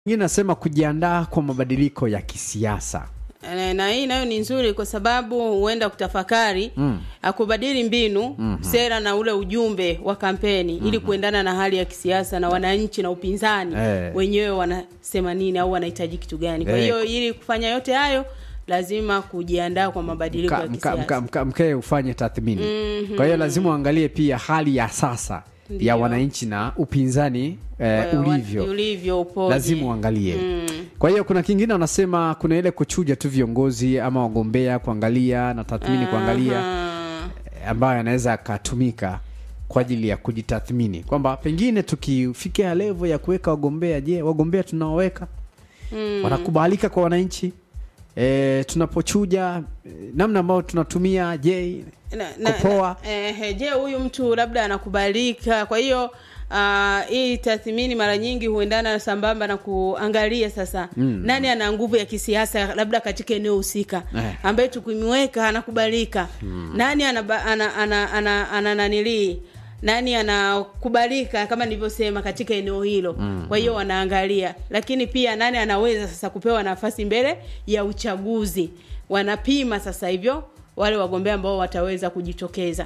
Ingine nasema kujiandaa kwa mabadiliko ya kisiasa. Eh, na hii nayo ni nzuri kwa sababu huenda kutafakari mm. akubadili mbinu mm-hmm. sera na ule ujumbe wa kampeni mm-hmm. ili kuendana na hali ya kisiasa na wananchi na upinzani Eh. wenyewe wanasema nini au wanahitaji kitu gani. Kwa Eh. hiyo ili kufanya yote hayo lazima kujiandaa kwa mabadiliko Mka- ya mka- kisiasa. mka- mka- Mkae ufanye tathmini. Kwa hiyo lazima uangalie pia hali ya sasa ya Ndiyo. wananchi na upinzani eh, Wa- ulivyo. ulivyo upoje. lazima uangalie Mm. kwa hiyo kuna kingine wanasema kuna ile kuchuja tu viongozi ama wagombea kuangalia na tathmini kuangalia Aha. eh, ambayo yanaweza akatumika kwa ajili ya kujitathmini kwamba pengine tukifikia levo ya kuweka wagombea je wagombea tunaoweka Mm. wanakubalika kwa wananchi e, tunapochuja eh, namna ambayo tunatumia je na, na, kupoa. na, eh, je huyu mtu labda anakubalika kwa hiyo Uh, hii tathmini mara nyingi huendana sambamba na kuangalia sasa mm. nani ana nguvu ya kisiasa labda katika eneo husika Eh. ambaye tukimweka anakubalika mm. nani ana, ana, ana, ana, ana, ana nanilii nani anakubalika kama nilivyosema katika eneo hilo mm. kwa hiyo wanaangalia lakini pia nani anaweza sasa kupewa nafasi mbele ya uchaguzi wanapima sasa hivyo wale wagombea ambao wataweza kujitokeza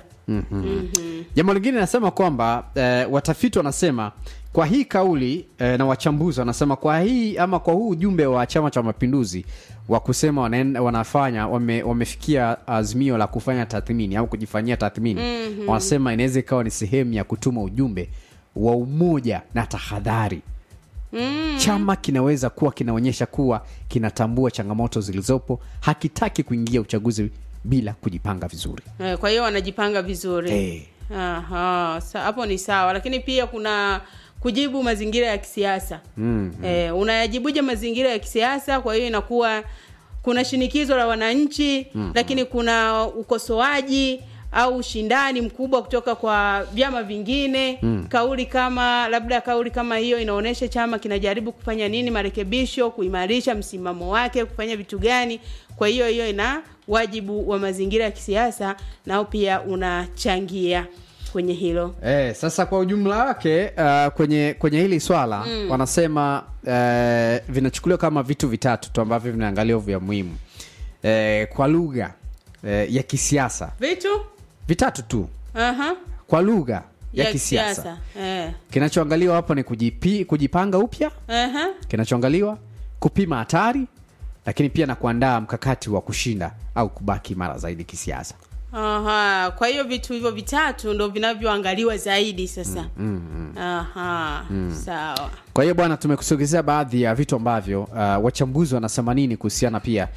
jambo lingine nasema kwamba eh, watafiti wanasema kwa hii kauli eh, na wachambuzi wanasema kwa hii ama kwa huu ujumbe wa chama cha mapinduzi wa kusema wanaenda, wanafanya wame, wamefikia azimio la kufanya tathmini au kujifanyia tathmini mm-hmm. wanasema inaweza ikawa ni sehemu ya kutuma ujumbe wa umoja na tahadhari mm. chama kinaweza kuwa kinaonyesha kuwa kinatambua changamoto zilizopo hakitaki kuingia uchaguzi bila kujipanga vizuri Eh, kwa hiyo wanajipanga vizuri Eh. Aha, sa- hapo ni sawa lakini pia kuna kujibu mazingira ya kisiasa mm, eh, unayajibuje mazingira ya kisiasa kwa hiyo inakuwa kuna shinikizo la wananchi mm, lakini kuna ukosoaji au ushindani mkubwa kutoka kwa vyama vingine mm. kauli kama labda kauli kama hiyo inaonyesha chama kinajaribu kufanya nini marekebisho kuimarisha msimamo wake kufanya vitu gani kwa hiyo hiyo ina wajibu wa mazingira ya kisiasa nao pia unachangia kwenye hilo Eh, sasa kwa ujumla wake uh, kwenye kwenye hili swala mm. wanasema uh, vinachukuliwa kama vitu vitatu tu ambavyo vinaangaliwa vya muhimu eh, kwa lugha eh, ya kisiasa vitu vitatu tu Aha. kwa lugha ya, kisiasa Eh. kinachoangaliwa hapa ni kujipi, kujipanga upya Aha. kinachoangaliwa kupima hatari lakini pia na kuandaa mkakati wa kushinda au kubaki imara zaidi kisiasa Aha. kwa hiyo vitu hivyo vitatu ndo vinavyoangaliwa zaidi sasa mm, mm, Aha. sawa kwa hiyo bwana tumekusogezea baadhi ya vitu ambavyo uh, wachambuzi wanasema nini kuhusiana pia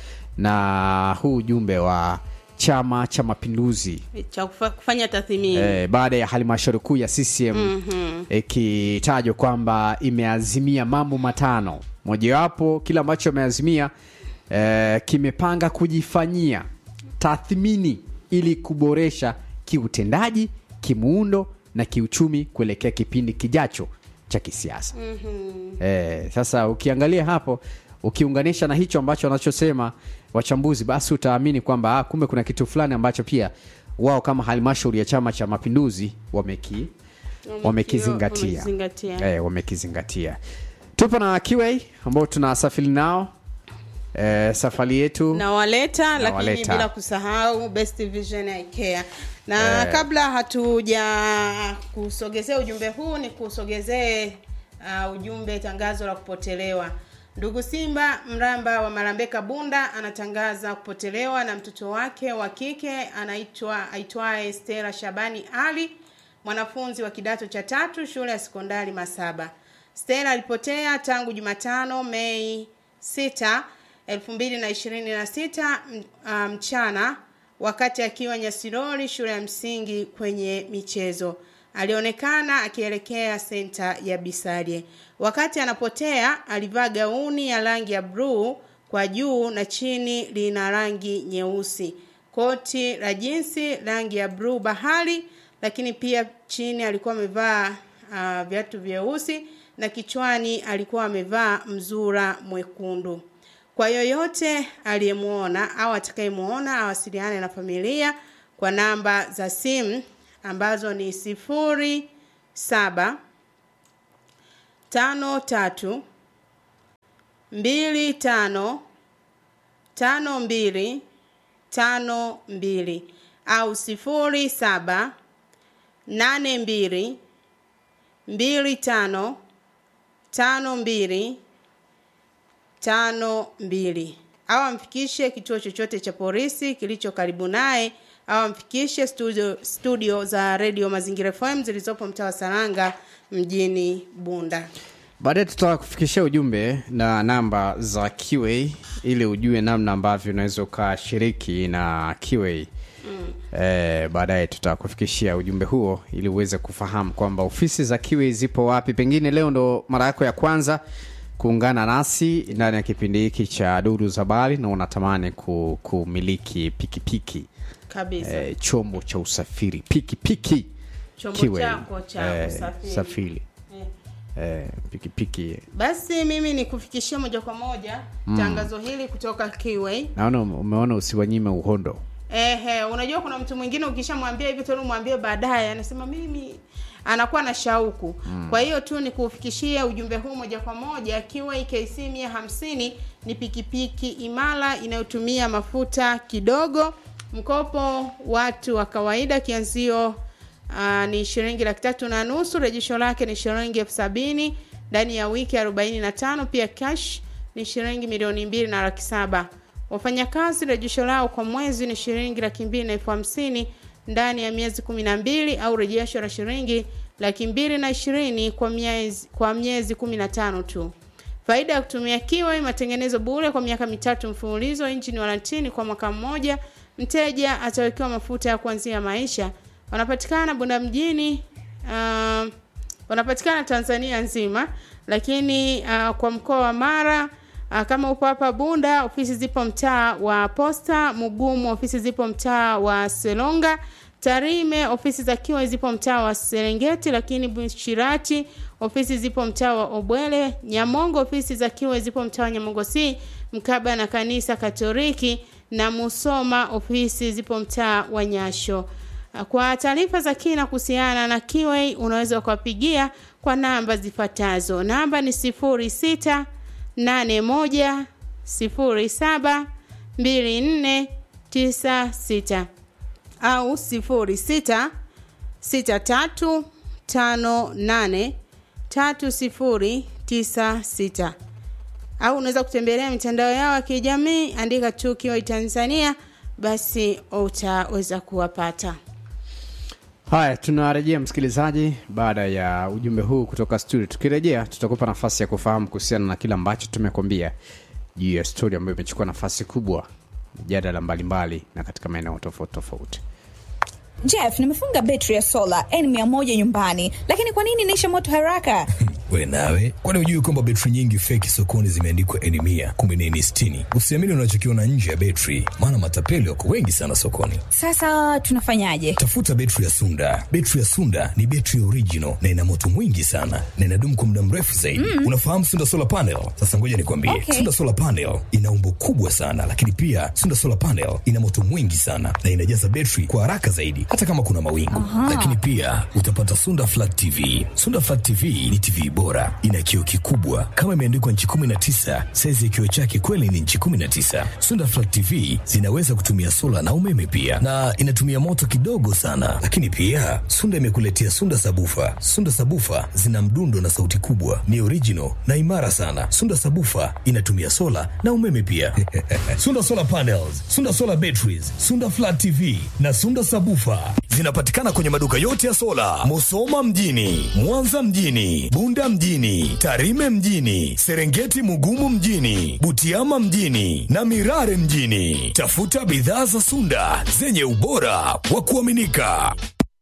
na huu ujumbe wa chama cha mapinduzi cha kufa, kufanya tathmini eh, baada ya halmashauri kuu ya ccm ikitajwa kwamba imeazimia mambo matano mojawapo kile ambacho ameazimia eh, kimepanga kujifanyia tathmini ili kuboresha kiutendaji kimuundo na kiuchumi kuelekea kipindi kijacho cha kisiasa mm-hmm. eh, sasa ukiangalia hapo ukiunganisha na hicho ambacho wanachosema wachambuzi basi utaamini kwamba ah, kumbe kuna kitu fulani ambacho pia wao kama halmashauri ya chama cha mapinduzi wameki wamekizingatia wamekizingatia. eh, wamekizingatia tupo na QA ambao tunasafiri nao eh, safari yetu nawaleta lakini Nawaleta. bila kusahau best vision I care na kabla hatuja kusogezea ujumbe huu ni kusogezee uh, ujumbe tangazo la kupotelewa ndugu simba mramba wa marambeka bunda anatangaza kupotelewa na mtoto wake wa kike anaitwa aitwaye stela shabani ali mwanafunzi wa kidato cha tatu shule ya sekondari masaba stela alipotea tangu jumatano mei 6 2026 m- ah, mchana wakati akiwa nyasiroli shule ya msingi kwenye michezo alionekana akielekea senta ya bisalie wakati anapotea alivaa gauni ya rangi ya bluu kwa juu na chini lina rangi nyeusi koti la jinsi rangi ya bluu bahari lakini pia chini alikuwa amevaa uh, viatu vyeusi na kichwani alikuwa amevaa mzura mwekundu kwa yoyote aliyemwona au atakayemwona awasiliane na familia kwa namba za simu ambazo ni sifuri saba tano tatu mbili tano tano mbili tano mbili au sifuri saba nane mbili mbili tano tano mbili tano mbili au amfikishe kituo chochote cha polisi kilicho karibu naye au amfikishe studio, studio za redio mazingira fm zilizopo mtaa wa saranga mjini bunda baadaye tutakufikishia ujumbe na namba za qa ili ujue namna ambavyo unaweza ukashiriki na qa mm. eh, baadaye tutakufikishia ujumbe huo ili uweze kufahamu kwamba ofisi za qa zipo wapi pengine leo ndo mara yako ya kwanza kuungana nasi ndani ya kipindi hiki cha duru za habari na unatamani ku, kumiliki pikipiki kabisa eh, chombo cha usafiri pikipiki Chombo Kiwe, chako cha eh, usafiri. safiri Eh. eh, pikipiki basi mimi nikufikishia moja kwa moja mm. tangazo hili kutoka kiway naona umeona usiwanyime uhondo Ehe, unajua kuna mtu mwingine ukishamwambia hivi tena umwambie baadaye anasema mimi anakuwa na shauku mm. kwa hiyo tu ni kuufikishia ujumbe huu moja kwa moja kiwa KC mia hamsini ni pikipiki imara inayotumia mafuta kidogo mkopo watu wa kawaida kianzio uh, ni shilingi laki tatu na nusu rejesho lake ni shilingi elfu sabini ndani ya wiki arobaini na tano pia cash ni shilingi milioni mbili na laki saba wafanyakazi rejesho lao kwa mwezi ni shilingi laki mbili na elfu hamsini ndani ya miezi kumi na mbili au rejesho la shilingi laki mbili na ishirini kwa miezi kwa miezi kumi na tano tu faida ya kutumia kiwa matengenezo bure kwa miaka mitatu mfululizo injini warantini kwa mwaka mmoja mteja atawekewa mafuta ya kuanzia maisha wanapatikana bunda mjini uh, wanapatikana tanzania nzima lakini uh, kwa mkoa wa mara uh, kama upo hapa bunda ofisi zipo mtaa wa posta mugumu ofisi zipo mtaa wa selonga tarime ofisi za kiwa zipo mtaa wa serengeti lakini bushirati ofisi zipo mtaa wa obwele nyamongo ofisi za kiwa zipo mtaa wa nyamongo c mkaba na kanisa katoliki na musoma ofisi zipo mtaa wa nyasho kwa taarifa za kina kuhusiana na kiwei unaweza ukawapigia kwa namba zifuatazo namba ni sifuri sita nane moja sifuri saba mbili nne tisa sita au sifuri sita sita tatu tano nane tatu sifuri tisa sita au unaweza kutembelea mitandao yao ya kijamii andika tu kiwai tanzania basi utaweza kuwapata haya tunarejea msikilizaji baada ya ujumbe huu kutoka studio tukirejea tutakupa nafasi ya kufahamu kuhusiana na kile ambacho tumekwambia juu ya stori ambayo imechukua nafasi kubwa mjadala mbalimbali na katika maeneo tofauti tofauti Jeff, nimefunga betri ya sola N100 nyumbani, lakini kwa nini inaisha moto haraka? we nawe kwani hujui kwamba betri nyingi feki sokoni zimeandikwa eni mia kumbe ni eni sitini usiamini unachokiona nje ya betri maana matapeli wako wengi sana sokoni Sasa tunafanyaje? tafuta betri ya sunda betri ya sunda ni betri original na ina moto mwingi sana na inadumu kwa muda mrefu zaidi mm. unafahamu sunda solar panel sasa ngoja nikwambie Okay. sunda solar panel ina umbo kubwa sana lakini pia sunda solar panel ina moto mwingi sana na inajaza betri kwa haraka zaidi hata kama kuna mawingu lakini pia utapata sunda flat tv sunda flat tv ni tv bora ina kioo kikubwa kama imeandikwa nchi 19 saizi ya kioo chake kweli ni nchi 19 sunda flat tv zinaweza kutumia sola na umeme pia na inatumia moto kidogo sana lakini pia sunda imekuletea sunda sabufa sunda sabufa zina mdundo na sauti kubwa ni original na imara sana sunda sabufa inatumia sola na umeme pia sunda solar panels sunda solar batteries sunda flat tv na sunda sabufa zinapatikana kwenye maduka yote ya sola musoma mjini mwanza mjini bunda mjini tarime mjini serengeti mugumu mjini butiama mjini na mirare mjini tafuta bidhaa za sunda zenye ubora wa kuaminika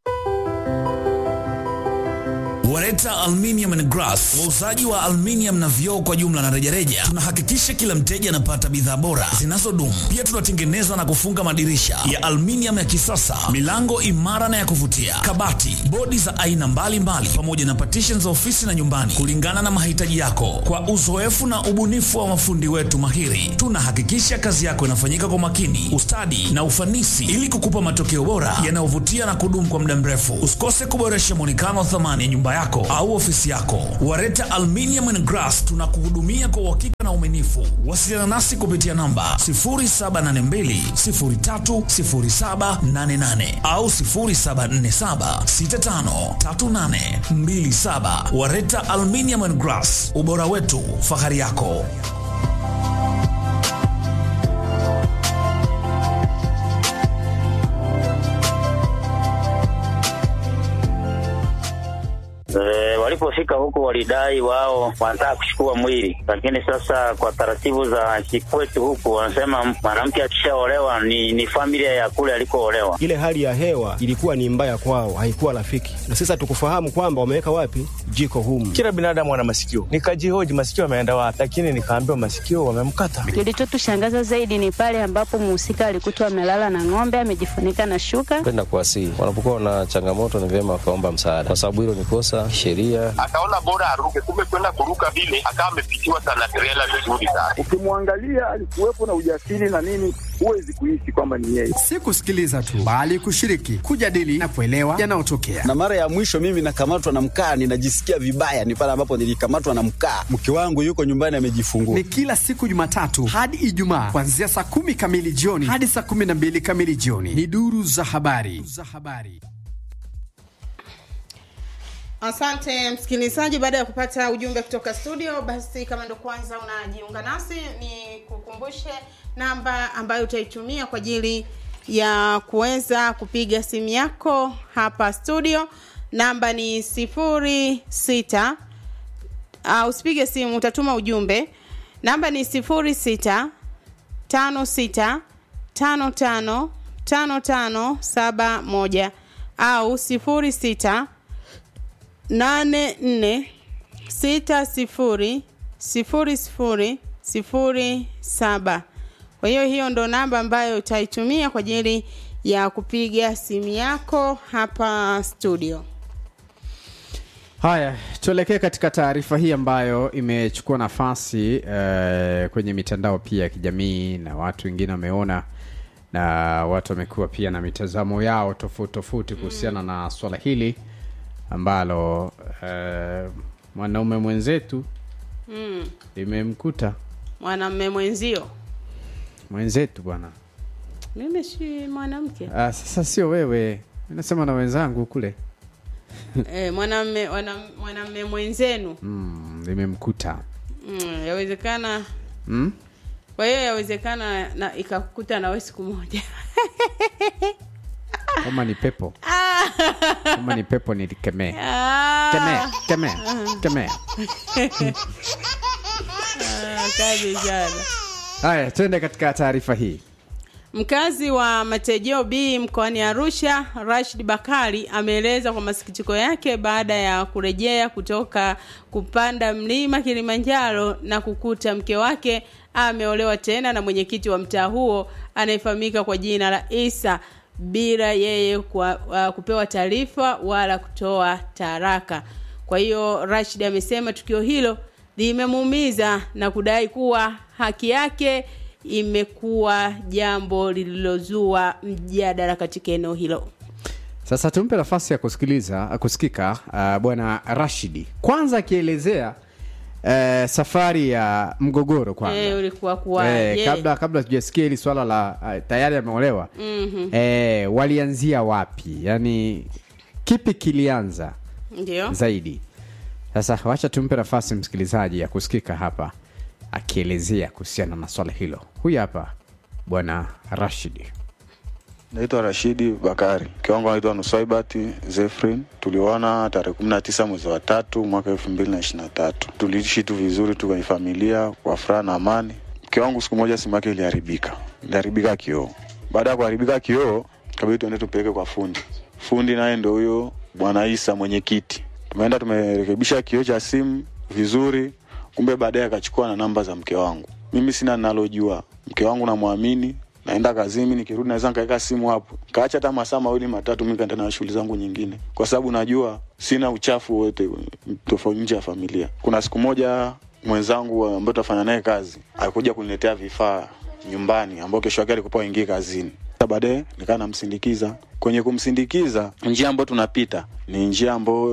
Wareta Aluminium and Glass, wauzaji wa aluminium na vioo kwa jumla na rejareja. Tunahakikisha kila mteja anapata bidhaa bora zinazodumu. Pia tunatengeneza na kufunga madirisha ya aluminium ya kisasa, milango imara na ya kuvutia, kabati, bodi za aina mbalimbali, pamoja na partition za ofisi na nyumbani, kulingana na mahitaji yako. Kwa uzoefu na ubunifu wa mafundi wetu mahiri, tunahakikisha kazi yako inafanyika kwa makini, ustadi na ufanisi, ili kukupa matokeo bora yanayovutia na kudumu kwa muda mrefu. Usikose kuboresha mwonekano wa thamani ya nyumba yako yako au ofisi yako. Wareta Aluminium and Glass tunakuhudumia kwa uhakika na uaminifu. Wasiliana nasi kupitia namba 0782030788 au 0747653827. Wareta Aluminium and Glass, ubora wetu, fahari yako. E, walipofika huku walidai wao wanataka kuchukua mwili, lakini sasa kwa taratibu za kikwetu huku wanasema mwanamke akishaolewa ni, ni familia ya kule alikoolewa. Ile hali ya hewa ilikuwa ni mbaya kwao, haikuwa rafiki, na sasa tukufahamu kwamba wameweka wapi jiko humu. Kila binadamu ana masikio, nikajihoji masikio ameenda wapi, lakini nikaambiwa masikio wamemkata. Kilichotushangaza zaidi ni pale ambapo mhusika alikutwa amelala na ng'ombe amejifunika na shuka. Penda kuwasihi wanapokuwa na changamoto, ni vyema wakaomba msaada, kwa sababu hilo ni kosa sheria. Akaona bora aruke, kumbe kwenda kuruka vile akawa amepitiwa sana trela vizuri sana. Ukimwangalia alikuwepo na ujasiri na nini, huwezi kuishi kwamba ni yeye. Si kusikiliza tu, bali kushiriki, kujadili na kuelewa yanayotokea. Na mara ya mwisho mimi nakamatwa na mkaa, ninajisikia vibaya, ni pale ambapo nilikamatwa na mkaa. Mke wangu yuko nyumbani amejifungua. Ni kila siku Jumatatu hadi Ijumaa kuanzia saa kumi kamili jioni hadi saa kumi na mbili kamili jioni. Ni duru za habari za habari. Asante msikilizaji, baada ya kupata ujumbe kutoka studio, basi kama ndo kwanza unajiunga nasi, ni kukumbushe namba ambayo utaitumia kwa ajili ya kuweza kupiga simu yako hapa studio. Namba ni sifuri sita uh, usipige simu, utatuma ujumbe. Namba ni sifuri sita tano sita tano tano tano tano saba moja au sifuri sita nane nne sita sifuri sifuri sifuri sifuri saba. Kwa hiyo hiyo ndo namba ambayo utaitumia kwa ajili ya kupiga simu yako hapa studio. Haya, tuelekee katika taarifa hii ambayo imechukua nafasi eh, kwenye mitandao pia ya kijamii na watu wengine wameona na watu wamekuwa pia na mitazamo yao tofauti tofauti kuhusiana na swala hili ambalo eh, mwanaume mwenzetu Mm. limemkuta Mwanamme mwenzio, mwenzetu bwana. mimi si mwanamke Ah, sasa sio wewe, nasema na wenzangu kule eh, mwanamme wana- mwanamme mwenzenu mm, limemkuta mm, yawezekana mm? kwa hiyo yawezekana na ikakuta nawe siku moja kama ni pepo kama ni pepo nilikemee Ah. kemea kemea kemea Ah, kazi sana. haya twende katika taarifa hii Mkazi wa Matejeo B mkoani Arusha, Rashid Bakari ameeleza kwa masikitiko yake baada ya kurejea kutoka kupanda mlima Kilimanjaro na kukuta mke wake ameolewa tena na mwenyekiti wa mtaa huo anayefahamika kwa jina la Isa bila yeye kwa, uh, kupewa taarifa wala kutoa taraka. Kwa hiyo Rashid amesema tukio hilo limemuumiza na kudai kuwa haki yake imekuwa jambo lililozua mjadala katika eneo hilo. sasa tumpe nafasi ya kusikiliza kusikika uh, bwana rashidi kwanza akielezea uh, safari ya mgogoro kwanza Eh, ulikuwa kuwaje? Eh, kabla kabla tujasikia hili swala la uh, tayari ameolewa Mhm. eh, walianzia wapi yaani kipi kilianza Ndio. zaidi sasa wacha tumpe nafasi msikilizaji ya kusikika hapa akielezea kuhusiana na swala hilo huyu hapa bwana rashidi Naitwa Rashidi Bakari, mke wangu anaitwa Nuswaibati Zefrin. Tulioana tarehe kumi na tisa mwezi wa tatu mwaka elfu mbili na ishirini na tatu. Tuliishi tu vizuri tu kwenye familia kwa furaha na amani. Mke wangu siku moja simu yake iliharibika, iliharibika kioo. Baada ya kuharibika kioo, kabidi tuende tupeleke kwa fundi. Fundi naye ndo huyo bwana Isa mwenyekiti. Tumeenda tumerekebisha kioo cha simu vizuri, kumbe baadaye akachukua na namba za mke wangu. Mimi sina ninalojua, mke wangu namwamini, naenda kazini, nikirudi naweza nikaweka simu hapo, kaacha hata masaa mawili matatu, mi kaenda na shughuli zangu nyingine, kwa sababu najua sina uchafu wote tofauti nje ya familia. Kuna siku moja mwenzangu ambaye tunafanya naye kazi alikuja kuniletea vifaa nyumbani, ambao kesho yake alikuwa aingie kazini. Sasa Baadaye nikaa namsindikiza. Kwenye kumsindikiza, njia ambayo tunapita ni njia ambayo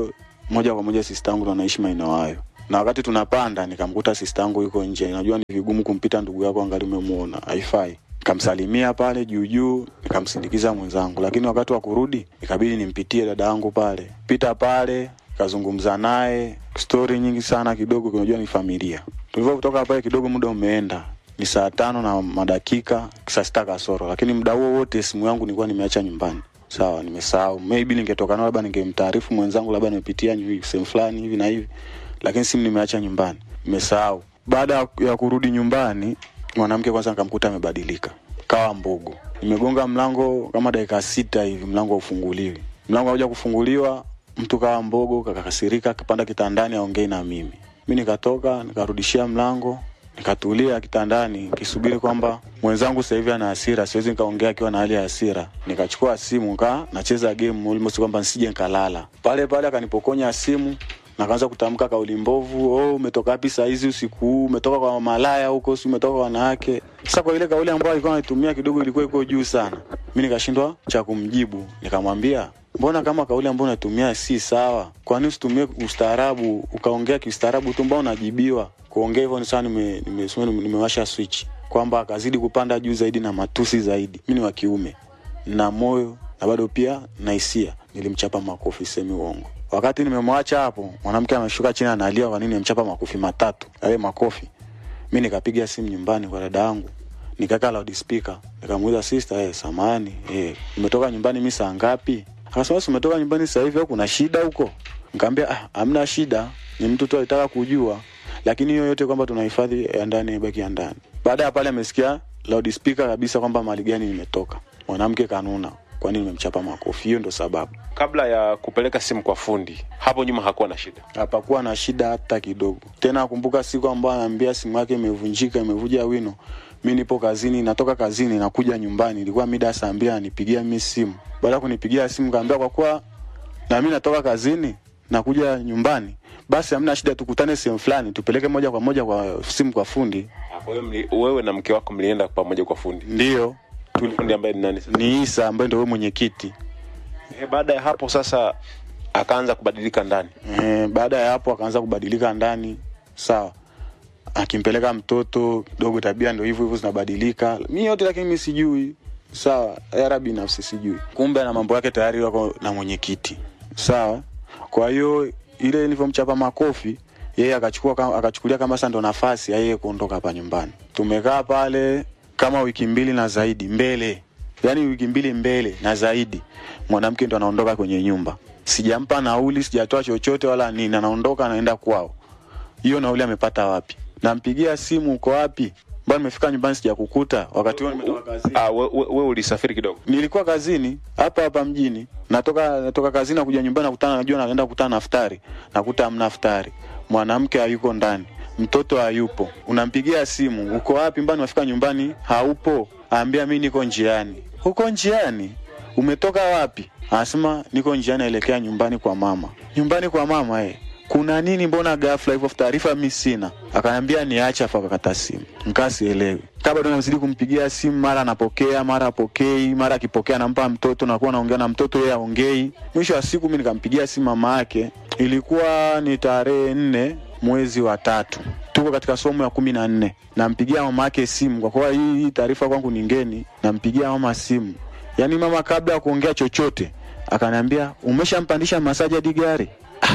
moja kwa moja sista yangu ndo anaishi maeneo hayo na wakati tunapanda nikamkuta sista yangu yuko nje najua ni vigumu kumpita ndugu yako angali umemuona haifai nikamsalimia pale juu juu nikamsindikiza mwenzangu lakini wakati wa kurudi ikabidi nimpitie dada yangu pale pita pale kazungumza naye stori nyingi sana kidogo unajua ni familia tulivyotoka pale kidogo muda umeenda ni saa tano na madakika saa sita kasoro lakini muda huo wote simu yangu nilikuwa nimeacha nyumbani sawa nimesahau maybe ningetoka nao labda ningemtaarifu mwenzangu labda nimepitia nyu- sehemu fulani hivi na hivi lakini simu nimeacha nyumbani nimesahau baada ya kurudi nyumbani mwanamke kwanza nikamkuta amebadilika kawa mbogo nimegonga mlango kama dakika sita hivi mlango haufunguliwi mlango hauja kufunguliwa mtu kawa mbogo kakakasirika akapanda kitandani aongei na mimi mi nikatoka nikarudishia mlango nikatulia kitandani nikisubiri kwamba mwenzangu sasa hivi ana hasira siwezi nikaongea akiwa na hali ya hasira nikachukua simu kaa nacheza game almost kwamba nsije nkalala pale pale akanipokonya simu nakaanza kutamka kauli mbovu oh, umetoka wapi saa hizi usiku huu umetoka kwa malaya huko si umetoka kwa wanawake sasa kwa ile kauli ambayo alikuwa anaitumia kidogo ilikuwa iko juu sana mi nikashindwa cha kumjibu nikamwambia mbona kama kauli ambayo unatumia si sawa kwani usitumie ustaarabu ukaongea kiustaarabu tu mbao unajibiwa kuongea hivyo ni sawa nime, nime, nime, nimewasha switch kwamba akazidi kupanda juu zaidi na matusi zaidi mi ni wa kiume na moyo na bado pia na hisia nilimchapa makofi semi uongo wakati nimemwacha hapo mwanamke ameshuka chini analia kwa nini nimchapa makofi matatu yale makofi mi nikapiga simu nyumbani kwa dada yangu nikaweka loudspeaker nikamuuliza sister eh samani eh umetoka nyumbani mi saa ngapi akasema si umetoka nyumbani sasa hivi au kuna shida huko nikamwambia ah hamna shida ni mtu tu alitaka kujua lakini hiyo yote kwamba tunahifadhi ya ndani ibaki ya ndani baada ya pale amesikia loudspeaker kabisa kwamba mali gani nimetoka mwanamke kanuna kwani nimemchapa makofi hiyo ndo sababu kabla ya kupeleka simu kwa fundi hapo nyuma hakuwa na shida hapakuwa na shida hata kidogo tena akumbuka siku ambayo anaambia simu yake imevunjika imevuja wino mi nipo kazini natoka kazini nakuja nyumbani ilikuwa mida ya saa mbili ananipigia mi simu baada ya kunipigia simu kaambia kwa kuwa na mi natoka kazini nakuja nyumbani basi hamna shida tukutane sehemu fulani tupeleke moja kwa moja kwa simu kwa fundi kwa hiyo mli- wewe na mke wako mlienda pamoja kwa fundi ndio fundi ambaye ni nani sasa? ni isa ambaye ndo we mwenyekiti Eh, baada ya hapo sasa akaanza kubadilika ndani e, baada ya hapo akaanza kubadilika ndani sawa akimpeleka mtoto kidogo tabia ndo hivyo hivyo zinabadilika mi yote lakini mi sijui sawa yara binafsi sijui kumbe ana mambo yake tayari wako na mwenyekiti sawa kwa hiyo ile nilivyomchapa makofi yeye akachukua kama- akachukulia kama sasa ndo nafasi ya yeye kuondoka hapa nyumbani tumekaa pale kama wiki mbili na zaidi mbele yaani wiki mbili mbele na zaidi mwanamke ndo anaondoka kwenye nyumba sijampa nauli sijatoa chochote wala nini anaondoka anaenda kwao hiyo nauli amepata wapi nampigia simu uko wapi mbona nimefika nyumbani sijakukuta wakati huo nimetoka kazini ah, we, we, we ulisafiri kidogo nilikuwa kazini hapa hapa mjini natoka natoka kazini nakuja nyumbani nakutana najua naenda kukutana na futari nakuta hamna futari mwanamke hayuko ndani mtoto hayupo unampigia simu uko wapi mbani unafika nyumbani haupo aambia mi niko njiani uko njiani umetoka wapi anasema niko njiani naelekea nyumbani kwa mama nyumbani kwa mama eh kuna nini mbona ghafla hivyo taarifa mi sina akaniambia niache afa akakata simu nikaa sielewi kaa bado nazidi kumpigia simu mara anapokea mara apokei mara akipokea nampa mtoto nakuwa naongea na mtoto yeye aongei mwisho wa siku mi nikampigia simu mama yake ilikuwa ni tarehe nne mwezi wa tatu tuko katika somo ya kumi na nne nampigia mama yake simu kwa kuwa hii hii taarifa kwangu ni ngeni nampigia mama simu yaani mama kabla ya kuongea chochote akaniambia umeshampandisha masaji hadi gari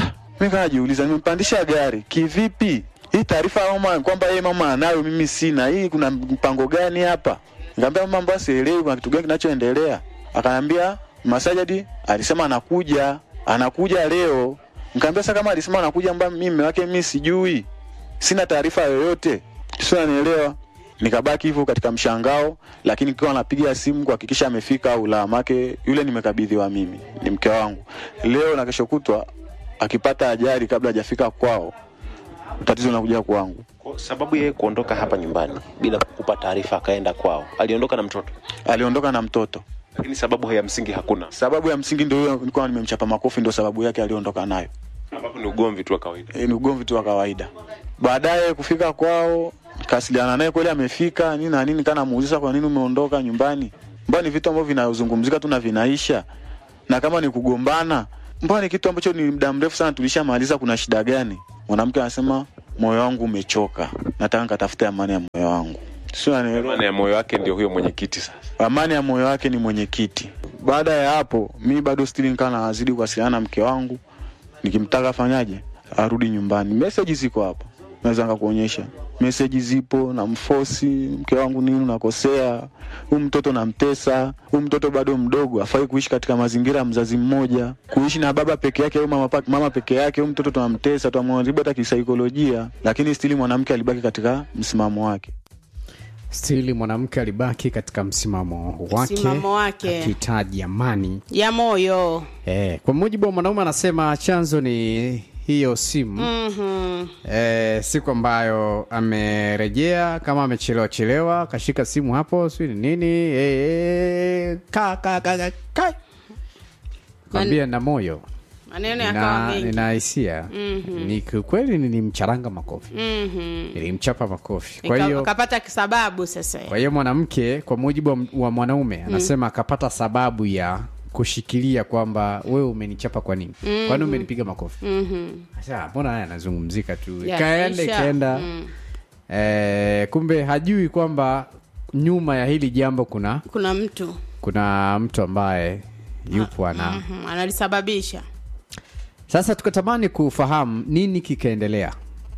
mi kanajiuliza nimempandisha gari kivipi hii taarifa ya mama kwamba yeye mama anayo mimi sina hii kuna mpango gani hapa nikamwambia mama mbona sielewi kuna kitu gani kinachoendelea akaniambia masajadi alisema anakuja anakuja leo nikamwambia sasa kama alisema anakuja mbona mimi mume wake mimi sijui sina taarifa yoyote sio nanielewa nikabaki hivyo katika mshangao lakini kiwa napiga simu kuhakikisha amefika au la make yule nimekabidhiwa mimi ni mke wangu leo na kesho kutwa akipata ajali kabla hajafika kwao tatizo linakuja kwangu Kwa sababu yeye kuondoka hapa nyumbani bila kukupa taarifa akaenda kwao aliondoka na mtoto aliondoka na mtoto lakini sababu ya msingi hakuna sababu ya msingi ndio hiyo nilikuwa nimemchapa makofi ndio sababu yake aliondoka nayo ambapo ni ugomvi tu wa kawaida e, ni ugomvi tu wa kawaida baadaye kufika kwao kasiliana naye kweli amefika nini na nini kana muuliza kwa nini umeondoka nyumbani mbona ni vitu ambavyo vinazungumzika tu na vinaisha na kama ni kugombana mbona ni kitu ambacho ni muda mrefu sana tulishamaliza, kuna shida gani? Mwanamke anasema moyo wangu umechoka, nataka nikatafute amani ya moyo wangu. Sio, unanielewa? Amani ya moyo wake ndio huyo mwenyekiti sasa. amani ya moyo wake ni mwenyekiti. Baada ya hapo, mi bado stili nikaa nazidi kuwasiliana na mke wangu, nikimtaka afanyaje, arudi nyumbani. Meseji ziko hapa, naweza nikakuonyesha meseji zipo, na mfosi mke wangu, nini unakosea, huyu mtoto namtesa, huyu mtoto bado mdogo, afai kuishi katika mazingira ya mzazi mmoja, kuishi na baba peke yake au mama, pa- mama peke yake. Huyu mtoto tunamtesa, tunamharibu hata kisaikolojia, lakini stili mwanamke alibaki katika msimamo wake. stili mwanamke alibaki katika msimamo wake Msimamo wake. akihitaji amani ya moyo eh, kwa mujibu wa mwanaume anasema chanzo ni hiyo simu Mhm. eh, siku ambayo amerejea kama amechelewa chelewa kashika simu hapo si ni nini eh, eh, ka, ka, ka, ka, ka. kwambia na moyo maneno yakawa nina mengi nina hisia Mhm. ni kiukweli nilimcharanga makofi Mhm. nilimchapa makofi kwa Ika- hiyo akapata sababu sasa kwa hiyo mwanamke kwa mujibu wa, wa mwanaume anasema akapata sababu ya kushikilia kwamba wewe umenichapa kwa nini Mhm. kwani umenipiga makofi Mhm. Sasa, mbona haya anazungumzika tu Ya, ikaenda maisha. ikaenda Mm. eh, kumbe hajui kwamba nyuma ya hili jambo kuna kuna mtu kuna mtu ambaye yupo ana Mhm. analisababisha sasa tukatamani kufahamu nini kikaendelea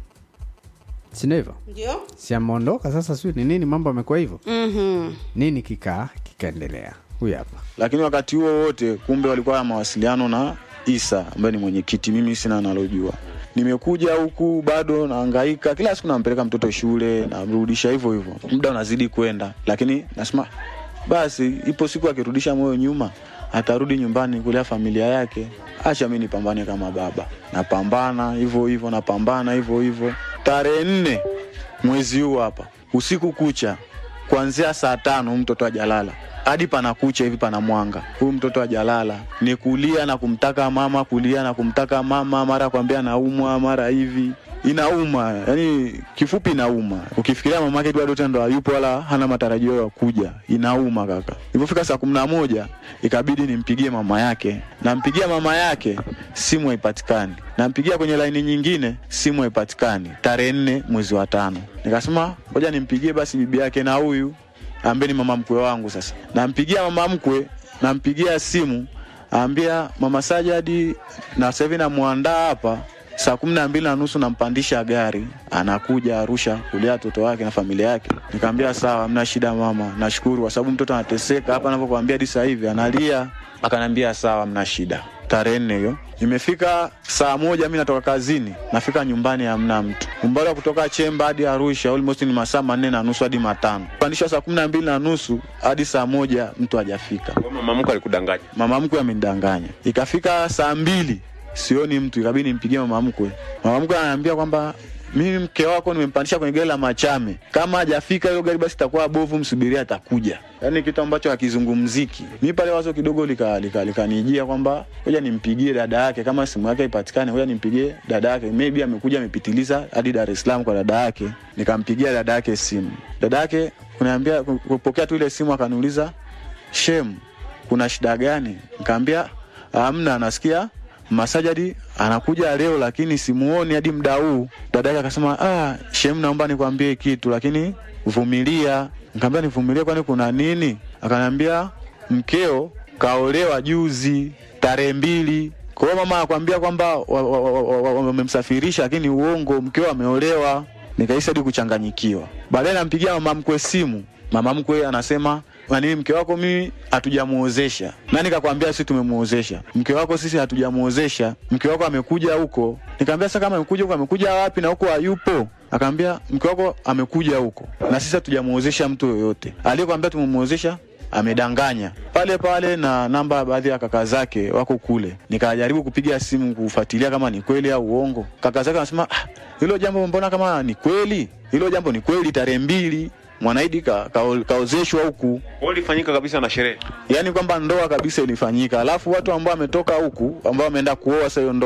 sino hivyo ndio si ameondoka sasa sio ni nini mambo amekuwa hivyo Mhm. nini kika kikaendelea huyu hapa lakini wakati huo wote kumbe walikuwa na mawasiliano na Isa ambaye ni mwenyekiti. Mimi sina nalojua. Nimekuja huku bado nahangaika, kila siku nampeleka mtoto shule, namrudisha hivyo hivyo, muda unazidi kwenda, lakini nasema basi, ipo siku akirudisha moyo nyuma, atarudi nyumbani kulea familia yake. Acha mi nipambane kama baba, napambana hivyo hivyo, napambana hivyo hivyo. Tarehe nne mwezi huu hapa, usiku kucha, kuanzia saa tano huyu mtoto ajalala hadi panakucha hivi pana mwanga, huyu mtoto ajalala, ni kulia na kumtaka mama, kulia na kumtaka mama, mara kwambia naumwa, mara hivi inauma, yani kifupi inauma. Ukifikiria mama yake bado tena ndo hayupo wala hana matarajio ya kuja, inauma kaka. Ilipofika saa kumi na moja ikabidi nimpigie mama yake, nampigia mama yake, simu haipatikani, nampigia kwenye laini nyingine, simu haipatikani. Tarehe nne mwezi wa tano nikasema ngoja nimpigie basi bibi yake na huyu ambaye ni mama mkwe wangu. Sasa nampigia mama mkwe, nampigia simu, ambia mama Sajadi, na sasa hivi namwandaa hapa saa kumi na mbili na nusu nampandisha gari anakuja Arusha kulea watoto wake na familia yake. Nikamwambia sawa, mna shida mama, nashukuru kwa sababu mtoto anateseka hapa anavyokuambia hadi sasa hivi analia. Akaniambia sawa, mna shida. Tarehe nne hiyo imefika saa moja, mi natoka kazini, nafika nyumbani hamna mtu. Umbali wa kutoka Chemba hadi Arusha almost ni masaa manne na nusu hadi matano, pandishwa saa kumi na mbili na nusu hadi saa moja mtu hajafika. Mama mkwe alikudanganya. Mama mkwe amenidanganya. Ikafika saa mbili sioni mtu, ikabidi nimpigie mama mkwe. Mama mkwe ananiambia kwamba mimi mke wako nimempandisha kwenye gari la Machame, kama hajafika hilo gari basi itakuwa bovu, msubiria atakuja. Yaani kitu ambacho hakizungumziki. Mi pale wazo kidogo likanijia lika, lika likanijia kwamba ngoja nimpigie dada yake, kama simu yake haipatikani, ngoja nimpigie dada yake, maybe amekuja amepitiliza hadi Dar es Salaam kwa dada yake. Nikampigia dada yake simu, dada yake kuniambia kupokea tu ile simu, akaniuliza shem, kuna shida gani? Nikamwambia hamna, nasikia Masajadi anakuja leo lakini simuoni hadi muda huu. Dada yake akasema ah, shem, naomba nikwambie kitu lakini vumilia. Nikamwambia nivumilie, kwani kuna nini? Akaniambia mkeo kaolewa juzi tarehe mbili. Kwa hiyo mama anakuambia kwamba wamemsafirisha, lakini uongo, mkeo ameolewa. Nikahisi hadi kuchanganyikiwa. Baadaye nampigia mama mkwe simu, mama mkwe anasema nani mke wako mimi hatujamuozesha. Nani kakwambia sisi tumemuozesha? Mke wako sisi hatujamuozesha. Mke wako amekuja huko. Nikamwambia sasa kama amekuja huko amekuja wapi na huko hayupo? Akaambia mke wako amekuja huko na sisi hatujamuozesha mtu yoyote. Aliyekwambia tumemuozesha amedanganya pale pale, na namba baadhi ya kaka zake wako kule. Nikajaribu kupiga simu kufuatilia kama ni kweli au uongo. Kaka zake anasema ah, hilo jambo mbona kama ni kweli, hilo jambo ni kweli, tarehe mbili Mwanaidi ka, ka, kaozeshwa huku. Kwa ilifanyika kabisa na sherehe. Yaani kwamba ndoa kabisa ilifanyika. Alafu watu ambao wametoka huku ambao wameenda kuoa sasa hiyo ndoa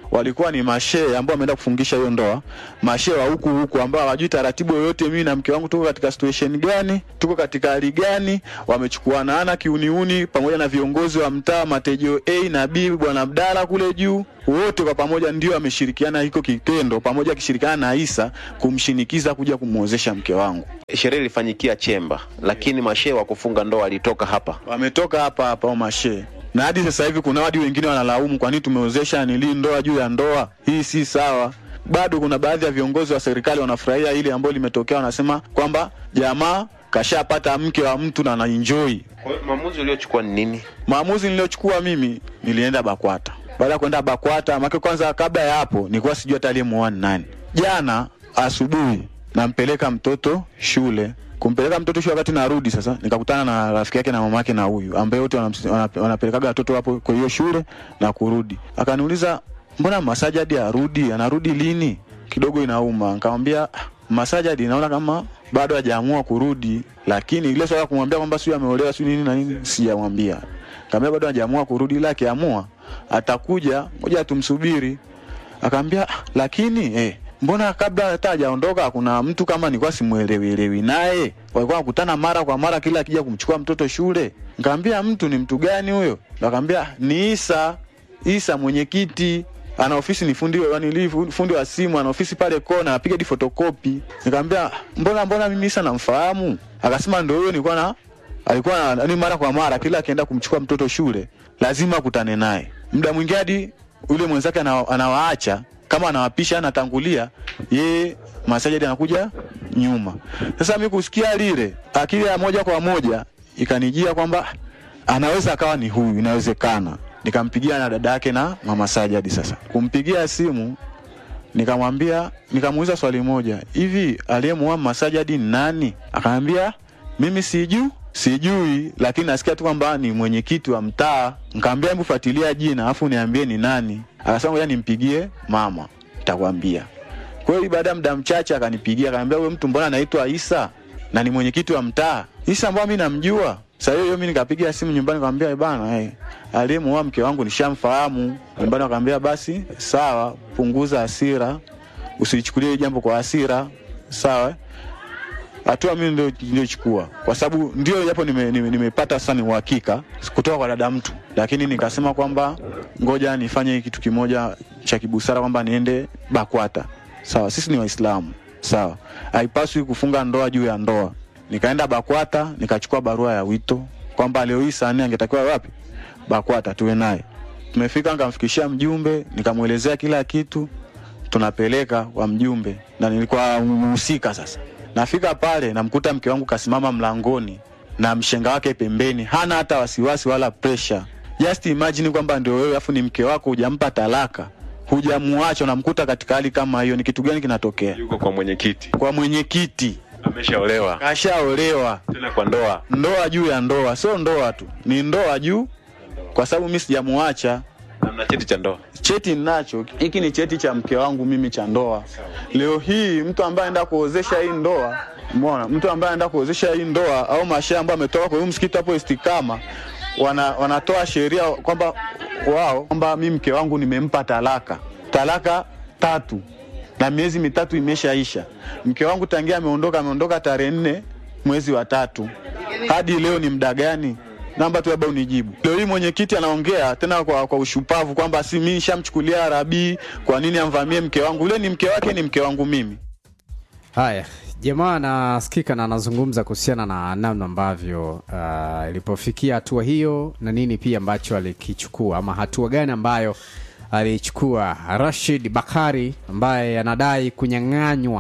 walikuwa ni mashehe ambao wameenda kufungisha hiyo ndoa, mashehe wa huku huku ambao hawajui taratibu yoyote. Mimi na mke wangu tuko katika situation gani, tuko katika hali gani, wamechukuanaana kiuniuni, pamoja na viongozi wa mtaa Matejo A na B, bwana Abdala kule juu, wote kwa pamoja ndio wameshirikiana hiko kitendo, pamoja akishirikiana na Isa kumshinikiza kuja kumwozesha mke wangu. Sherehe ilifanyikia Chemba, lakini mashehe wa kufunga ndoa walitoka hapa. Wametoka hapa hapa au mashehe na hadi sasa hivi kuna wadi wengine wanalaumu kwa nini tumeozesha nili ndoa juu ya ndoa. Hii si sawa. Bado kuna baadhi ya viongozi wa serikali wanafurahia ile ambayo limetokea, wanasema kwamba jamaa kashapata mke wa mtu na anaenjoy. Kwa hiyo maamuzi uliochukua ni nini? Maamuzi niliyochukua mimi, nilienda BAKWATA. Baada ya kwenda BAKWATA, make kwanza, kabla ya hapo nilikuwa sijui hata aliyemuoa ni nani. Jana asubuhi nampeleka mtoto shule kumpeleka mtoto shule, wakati narudi sasa nikakutana na rafiki yake na mama yake na huyu ambaye wote wanamsi- wana- wanapelekaga watoto hapo kwa hiyo shule na kurudi. Akaniuliza, mbona Masajadi arudi? Anarudi lini? Kidogo inauma. Nikamwambia "Ah, Masajadi naona kama bado hajaamua kurudi, lakini ile swala ya kumwambia kwamba sio ameolewa sio nini na nini sijamwambia. Nikamwambia bado hajaamua kurudi, ila akiamua atakuja, ngoja tumsubiri. Akaambia "Ah, lakini eh, mbona kabla hata hajaondoka kuna mtu kama nilikuwa simuelewielewi naye, walikuwa wakutana mara kwa mara kila akija kumchukua mtoto shule. Nikamwambia mtu ni mtu gani huyo? Akaambia ni Isa, Isa mwenyekiti ana ofisi ni fundi wa nili fundi wa simu, ana ofisi pale kona, anapiga hadi fotokopi. Nikamwambia mbona mbona mimi Isa namfahamu? Akasema ndio huyo nilikuwa na alikuwa na- ni mara kwa mara kila akienda kumchukua mtoto shule lazima akutane naye. Muda mwingine hadi yule mwenzake ana- anawaacha kama anawapisha anatangulia, yeye Masajidi anakuja nyuma. Sasa mimi kusikia lile, akili ya moja kwa moja ikanijia kwamba anaweza akawa ni huyu, inawezekana. Nikampigia na dada yake na mama Sajadi. Sasa kumpigia simu nikamwambia, nikamuuliza swali moja, hivi aliyemuoa Masajadi ni nani? Akaambia mimi sijui sijui, lakini nasikia tu kwamba ni mwenyekiti wa mtaa. Nikamwambia hebu fuatilia jina alafu niambie ni nani. Akasema ngoja nimpigie mama, nitakwambia. Kweli baada ya muda mchache akanipigia, akaniambia huyo mtu mbona anaitwa Isa na ni mwenyekiti wa mtaa Isa ambao mimi namjua. Sasa hiyo hiyo mimi nikapiga simu nyumbani nikamwambia bana, hey, aliyemuoa mke wangu nishamfahamu. Nyumbani wakamwambia basi sawa, punguza hasira, usichukulie hili jambo kwa hasira, sawa. Hatua mimi ndio niliochukua kwa sababu ndio japo nimepata nime, nimepata sasa ni uhakika kutoka kwa dada mtu, lakini nikasema kwamba ngoja nifanye kitu kimoja cha kibusara kwamba niende BAKWATA. Sawa, sisi ni Waislamu, sawa, haipaswi kufunga ndoa juu ya ndoa. Nikaenda BAKWATA nikachukua barua ya wito kwamba leo hii saa nne angetakiwa wapi? BAKWATA tuwe naye. Tumefika, nikamfikishia mjumbe, nikamwelezea kila kitu, tunapeleka kwa mjumbe na nilikuwa mhusika sasa. Nafika pale namkuta mke wangu kasimama mlangoni na mshenga wake pembeni, hana hata wasiwasi wala pressure. Just imagine kwamba ndio wewe afu ni mke wako, hujampa talaka, hujamuacha, unamkuta katika hali kama hiyo, ni kitu gani kinatokea? Yuko kwa mwenyekiti, Kwa mwenyekiti ameshaolewa kashaolewa, tena kwa ndoa. ndoa juu ya ndoa, sio ndoa tu, ni ndoa juu, kwa sababu mimi sijamuacha Na mna cheti cha ndoa. cheti ninacho. Hiki ni cheti cha mke wangu mimi cha ndoa. Leo hii mtu ambaye anaenda kuozesha hii ndoa, umeona, mtu ambaye anaenda kuozesha hii ndoa au mashehe ambao ametoka kwa huyu msikiti hapo Istikama, wana, wanatoa sheria kwamba wao kwamba mimi mke wangu nimempa talaka, talaka tatu na miezi mitatu imeshaisha. Mke wangu tangia ameondoka, ameondoka tarehe nne mwezi wa tatu hadi leo ni muda gani? Naomba tu labda unijibu. Leo hii mwenyekiti anaongea tena kwa, kwa ushupavu kwamba si mimi nishamchukulia Rabii, kwa nini amvamie mke wangu? Ule ni mke wake, ni mke wangu mimi. Haya, jamaa anasikika na anazungumza kuhusiana na namna ambavyo uh, ilipofikia hatua hiyo na nini pia ambacho alikichukua ama hatua gani ambayo alichukua Rashid Bakari ambaye anadai kunyang'anywa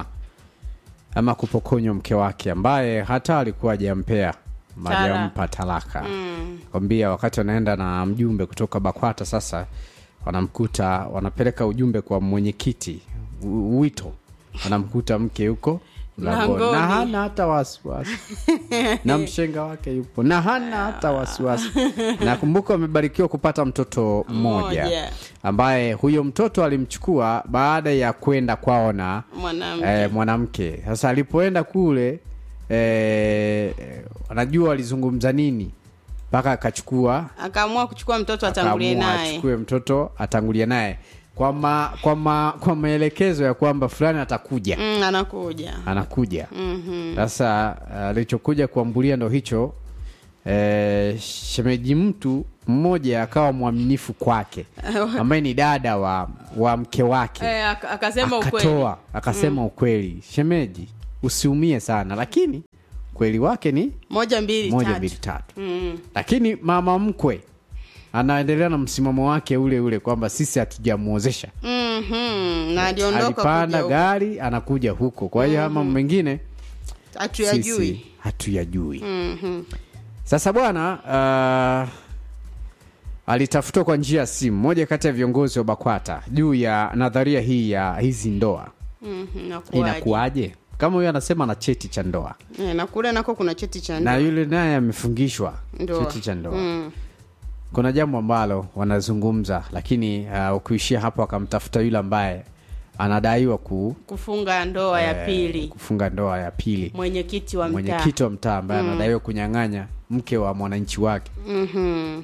ama kupokonywa mke wake ambaye hata alikuwa hajampea ama Tala. hajampa talaka kwambia wakati wanaenda na mjumbe kutoka bakwata sasa wanamkuta wanapeleka ujumbe kwa mwenyekiti u- wito wanamkuta mke huko mlangoni na Mlangoni. hana hata wasiwasi na mshenga wake yupo na hana hata wasiwasi nakumbuka wamebarikiwa kupata mtoto mmoja Mmoja. ambaye huyo mtoto alimchukua baada ya kwenda kwao na Mwanamke. eh, mwanamke sasa alipoenda kule eh, anajua walizungumza nini mpaka akachukua akaamua kuchukua mtoto atangulie akaamua naye achukue mtoto atangulie naye kwa, ma, kwa, ma, kwa maelekezo ya kwamba fulani atakuja mm, anakuja anakuja Mhm. sasa alichokuja kuambulia ndo hicho e, shemeji mtu mmoja akawa mwaminifu kwake ambaye ni dada wa, wa mke wake Eh, aka- akasema ukweli akatoa akasema ukweli shemeji usiumie sana lakini ukweli wake ni moja mbili moja tatu. mbili tatu Mm. lakini mama mkwe anaendelea na msimamo wake ule ule kwamba sisi hatujamwozesha Mhm. na aliondoka alipanda kuja huku. gari anakuja huko kwa hiyo ama mengine hatuyajui sisi hatuyajui Mhm. sasa bwana uh, alitafutwa kwa njia ya simu moja kati ya viongozi wa bakwata juu ya nadharia hii ya hizi ndoa Mhm, inakuwaje? inakuwaje kama huyo anasema na cheti cha ndoa Eh, na kule nako kuna cheti cha na ndoa. yule naye amefungishwa Ndoa. cheti cha ndoa Mm. kuna jambo ambalo wanazungumza lakini uh, ukiishia hapo akamtafuta yule ambaye anadaiwa ku, kufunga ndoa ya eh, pili kufunga ndoa ya pili mwenyekiti wa mtaa mwenyekiti wa mtaa ambaye Mm. anadaiwa kunyang'anya mke wa mwananchi wake Mhm.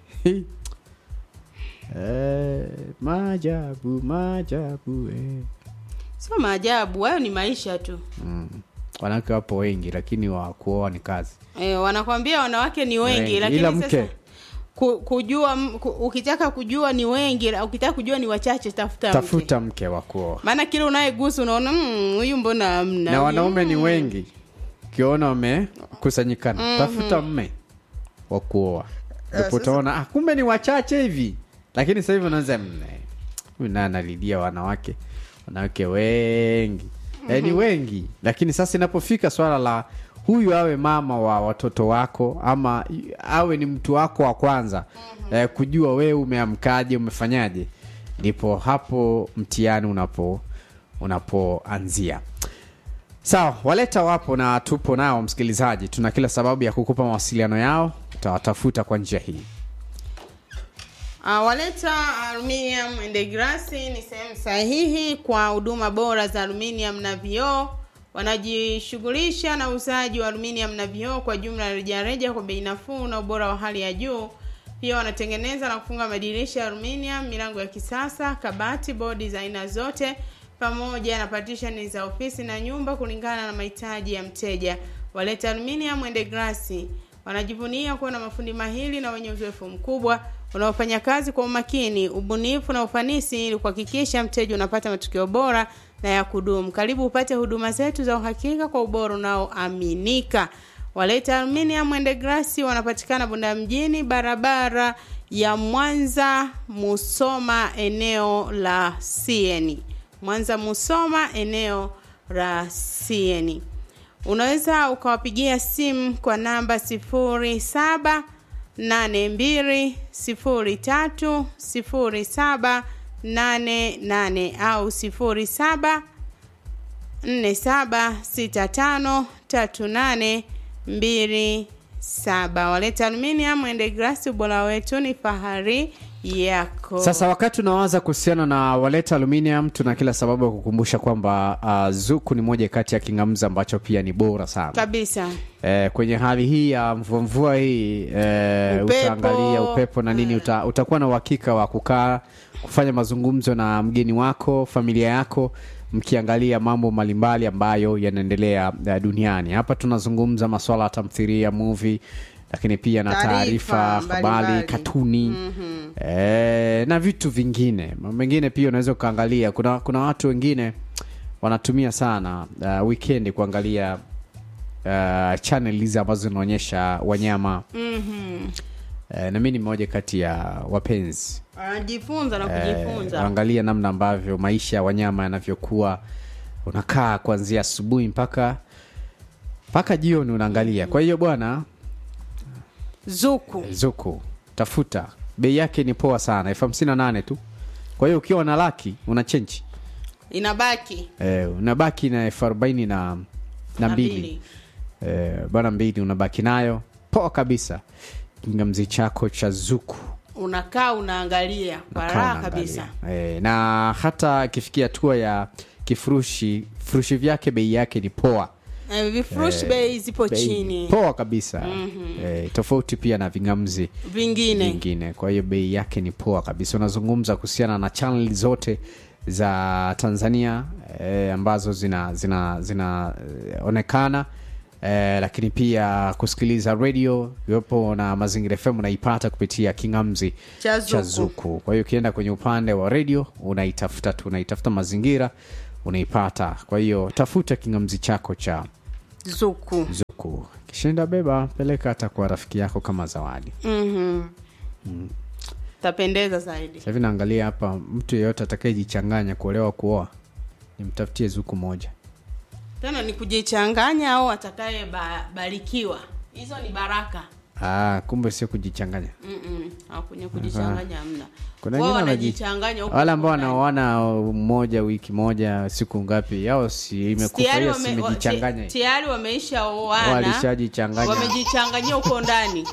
eh, maajabu maajabu eh. sio maajabu hayo ni maisha tu mm. wanawake wapo wengi lakini wa kuoa ni kazi e, wanakwambia wanawake ni wengi, Wengi. lakini ila sasa mke ku, kujua m- ku, ukitaka kujua ni wengi la- ukitaka kujua ni wachache tafuta, mke tafuta mke wa kuoa maana kile unayegusa unaona "Mm, huyu mbona amna na wanaume ni wengi ukiona wamekusanyikana Mhm. tafuta mme wa kuoa Eh, ndipo utaona ah, kumbe ni wachache hivi lakini sasa hivi unaanza "Mne, huyu naye analilia wanawake wanawake wengi eh, ni Mhm. wengi lakini sasa inapofika swala la huyu awe mama wa watoto wako ama i- awe ni mtu wako wa kwanza eh, kujua wewe umeamkaje umefanyaje ndipo hapo mtihani unapo unapoanzia sawa waleta wapo na tupo nao msikilizaji tuna kila sababu ya kukupa mawasiliano yao utawatafuta kwa njia hii Uh, waleta aluminium and glass ni sehemu sahihi kwa huduma bora za aluminium na vioo wanajishughulisha na uuzaji wa aluminium na vioo kwa jumla rejareja kwa bei nafuu na ubora wa hali ya juu pia wanatengeneza na kufunga madirisha ya aluminium milango ya kisasa kabati bodi za aina zote pamoja na partition za ofisi na nyumba kulingana na mahitaji ya mteja waleta aluminium and glass wanajivunia kuwa na mafundi mahiri na wenye uzoefu mkubwa wanaofanya kazi kwa umakini ubunifu na ufanisi ili kuhakikisha mteja unapata matukio bora na ya kudumu karibu upate huduma zetu za uhakika kwa ubora unaoaminika waleta aluminium and glass wanapatikana bunda mjini barabara ya mwanza musoma eneo la sieni mwanza musoma eneo la sieni unaweza ukawapigia simu kwa namba sifuri saba nane mbili sifuri tatu sifuri saba nane nane au sifuri saba nne saba sita tano tatu nane mbili saba waleta aluminium and glass ubora wetu ni fahari yako sasa wakati unawaza kuhusiana na waleta aluminium tuna kila sababu ya kukumbusha kwamba uh, zuku ni moja kati ya kingamza ambacho pia ni bora sana kabisa eh, kwenye hali hii ya mvua mvua hii eh, Upepo. utaangalia upepo na nini uta, utakuwa na uhakika wa kukaa kufanya mazungumzo na mgeni wako familia yako mkiangalia mambo mbalimbali ambayo yanaendelea uh, duniani hapa tunazungumza maswala ya tamthiria movie lakini pia na Taarifa taarifa habari mbalimbali. katuni Mhm. eh, na vitu vingine Mambo mengine pia unaweza ukaangalia kuna, kuna watu wengine wanatumia sana uh, weekend kuangalia uh, channel hizi ambazo zinaonyesha wanyama Mhm. uh, na mi ni mmoja kati ya wapenzi anajifunza na Eh, kujifunza angalia namna ambavyo maisha ya wanyama yanavyokuwa unakaa kuanzia asubuhi mpaka mpaka jioni unaangalia kwa hiyo bwana zuku zuku tafuta bei yake ni poa sana elfu hamsini na nane tu kwa hiyo ukiwa na laki una chenchi inabaki eh, unabaki na elfu arobaini na, na Na mbili eh, bana mbili unabaki nayo poa kabisa kingamzi chako cha zuku unakaa unaangalia kwa Kaa raha unaangalia. kabisa eh, na hata akifikia hatua ya kifurushi furushi vyake bei yake ni poa Eh, vifurushi Eh, bei zipo bei chini poa kabisa Mhm. eh, tofauti pia na vingamzi vingine vingine kwa hiyo bei yake ni poa kabisa unazungumza kuhusiana na chanel zote za tanzania eh, ambazo zina zina zinaonekana eh, lakini pia kusikiliza radio iwepo na mazingira fm unaipata kupitia kingamzi Cha Zuku. zuku kwa hiyo ukienda kwenye upande wa radio unaitafuta tu unaitafuta mazingira unaipata kwa hiyo tafuta kingamzi chako cha zuku zuku kishinda beba peleka hata kwa rafiki yako kama zawadi Mhm. mm. tapendeza zaidi Sasa hivi naangalia hapa mtu yeyote atakayejichanganya kuolewa kuoa nimtafutie zuku moja tena ni kujichanganya au atakaye ba- barikiwa hizo ni baraka ah, kumbe sio kujichanganya Mm-mm. Au kwenye kujichanganya hamna kuna Wao wengine wanaji- wanajichanganya huko wale ambao huko ndani. wanaoana mmoja wiki moja siku ngapi yao si imekufa Tayari hiyo wame- simejichanganya wa- ti- tayari wameisha oana Walishajichanganya. wamejichanganyia huko ndani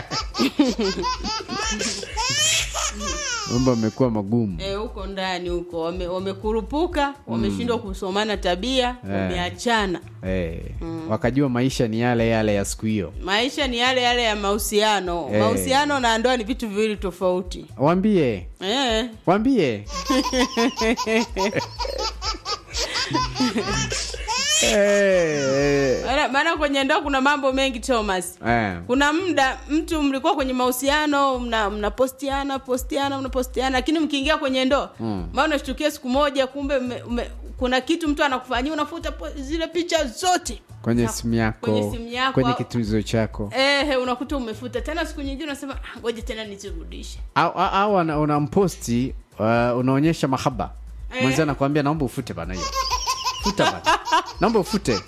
mambo amekuwa magumu Eh, huko ndani huko wame- wamekurupuka wameshindwa kusomana tabia wameachana eh, wakajua maisha ni yale yale ya siku hiyo maisha ni yale yale ya mahusiano Eh. mahusiano na ndoa ni vitu viwili tofauti wambie eh. wambie Eh, Maana- maana kwenye ndoa kuna mambo mengi thomas eh. kuna muda mtu mlikuwa kwenye mahusiano mna mnapostiana postiana mnapostiana lakini mkiingia kwenye ndoa Mm. maana unashtukia siku moja kumbe ume, ume, kuna kitu mtu anakufanyia unafuta po- zile picha zote kwenye simu yako kwenye simu yako kwenye au- kitunzo chako ehe unakuta umefuta tena siku nyingine unasema "Ah, ngoja tena nizirudishe au, au, au una- unamposti uh, unaonyesha mahaba Eh. mwenzi anakwambia naomba ufute bana hiyo futa bana naomba ufute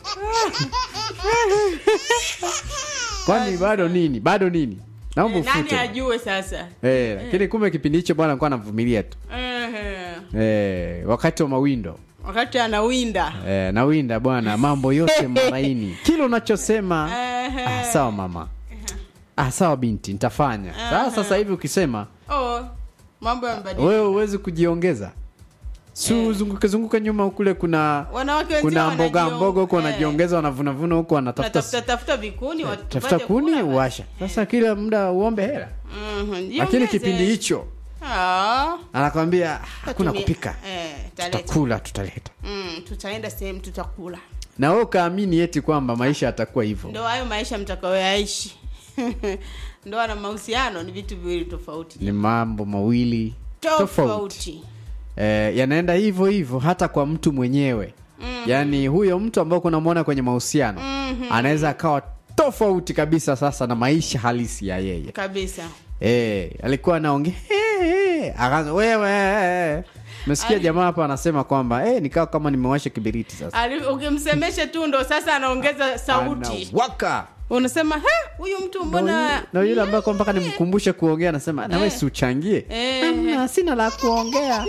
kwani bado nini bado nini naomba Eh, nani ufute ajue sasa Eh, lakini kumbe kipindi hicho bwana alikuwa anavumilia tu Ehe. eh, wakati wa mawindo wakati anawinda eh, nawinda bwana mambo yote maraini kila unachosema Ehe. ah, sawa mama ah, sawa binti nitafanya sasa sasa hivi ukisema oh, mambo yamebadilika wewe huwezi kujiongeza si uzunguke zunguke nyuma kule kuna wanawake wenzio kuna mboga wanajiong- mboga huko eh. wanajiongeza wanavunavuna huko wanatafuta tafuta tafuta vikuni watu- tafuta tupate kuni kula. uwasha sasa kila muda uombe hela Mhm, lakini jiongeze. kipindi hicho Ah, anakwambia "Ah, hakuna tutumie- kupika eh, taleta. tutakula tutaleta Mm, tutaenda sehemu tutakula na wewe ukaamini eti kwamba maisha yatakuwa hivyo ndo hayo maisha mtakayoyaishi ndoa na mahusiano ni vitu viwili tofauti ni mambo mawili tofauti tofauti eh, yanaenda hivyo hivyo hata kwa mtu mwenyewe Mhm. yaani huyo mtu ambao kunamwona kwenye mahusiano Mhm. anaweza akawa tofauti kabisa sasa na maisha halisi ya yeye kabisa eh, alikuwa anaongea "Eh, eh," akaanza wewe mesikia Ali- jamaa hapa anasema kwamba eh, nikawa kama nimewasha kibiriti sasa Ali- ukimsemesha tu ndo sasa anaongeza sauti waka unasema "He, huyu mtu mbona na yule ambaye kwa mpaka nimkumbushe kuongea anasema nawe Eh. si uchangie Eh. "Ah, sina la kuongea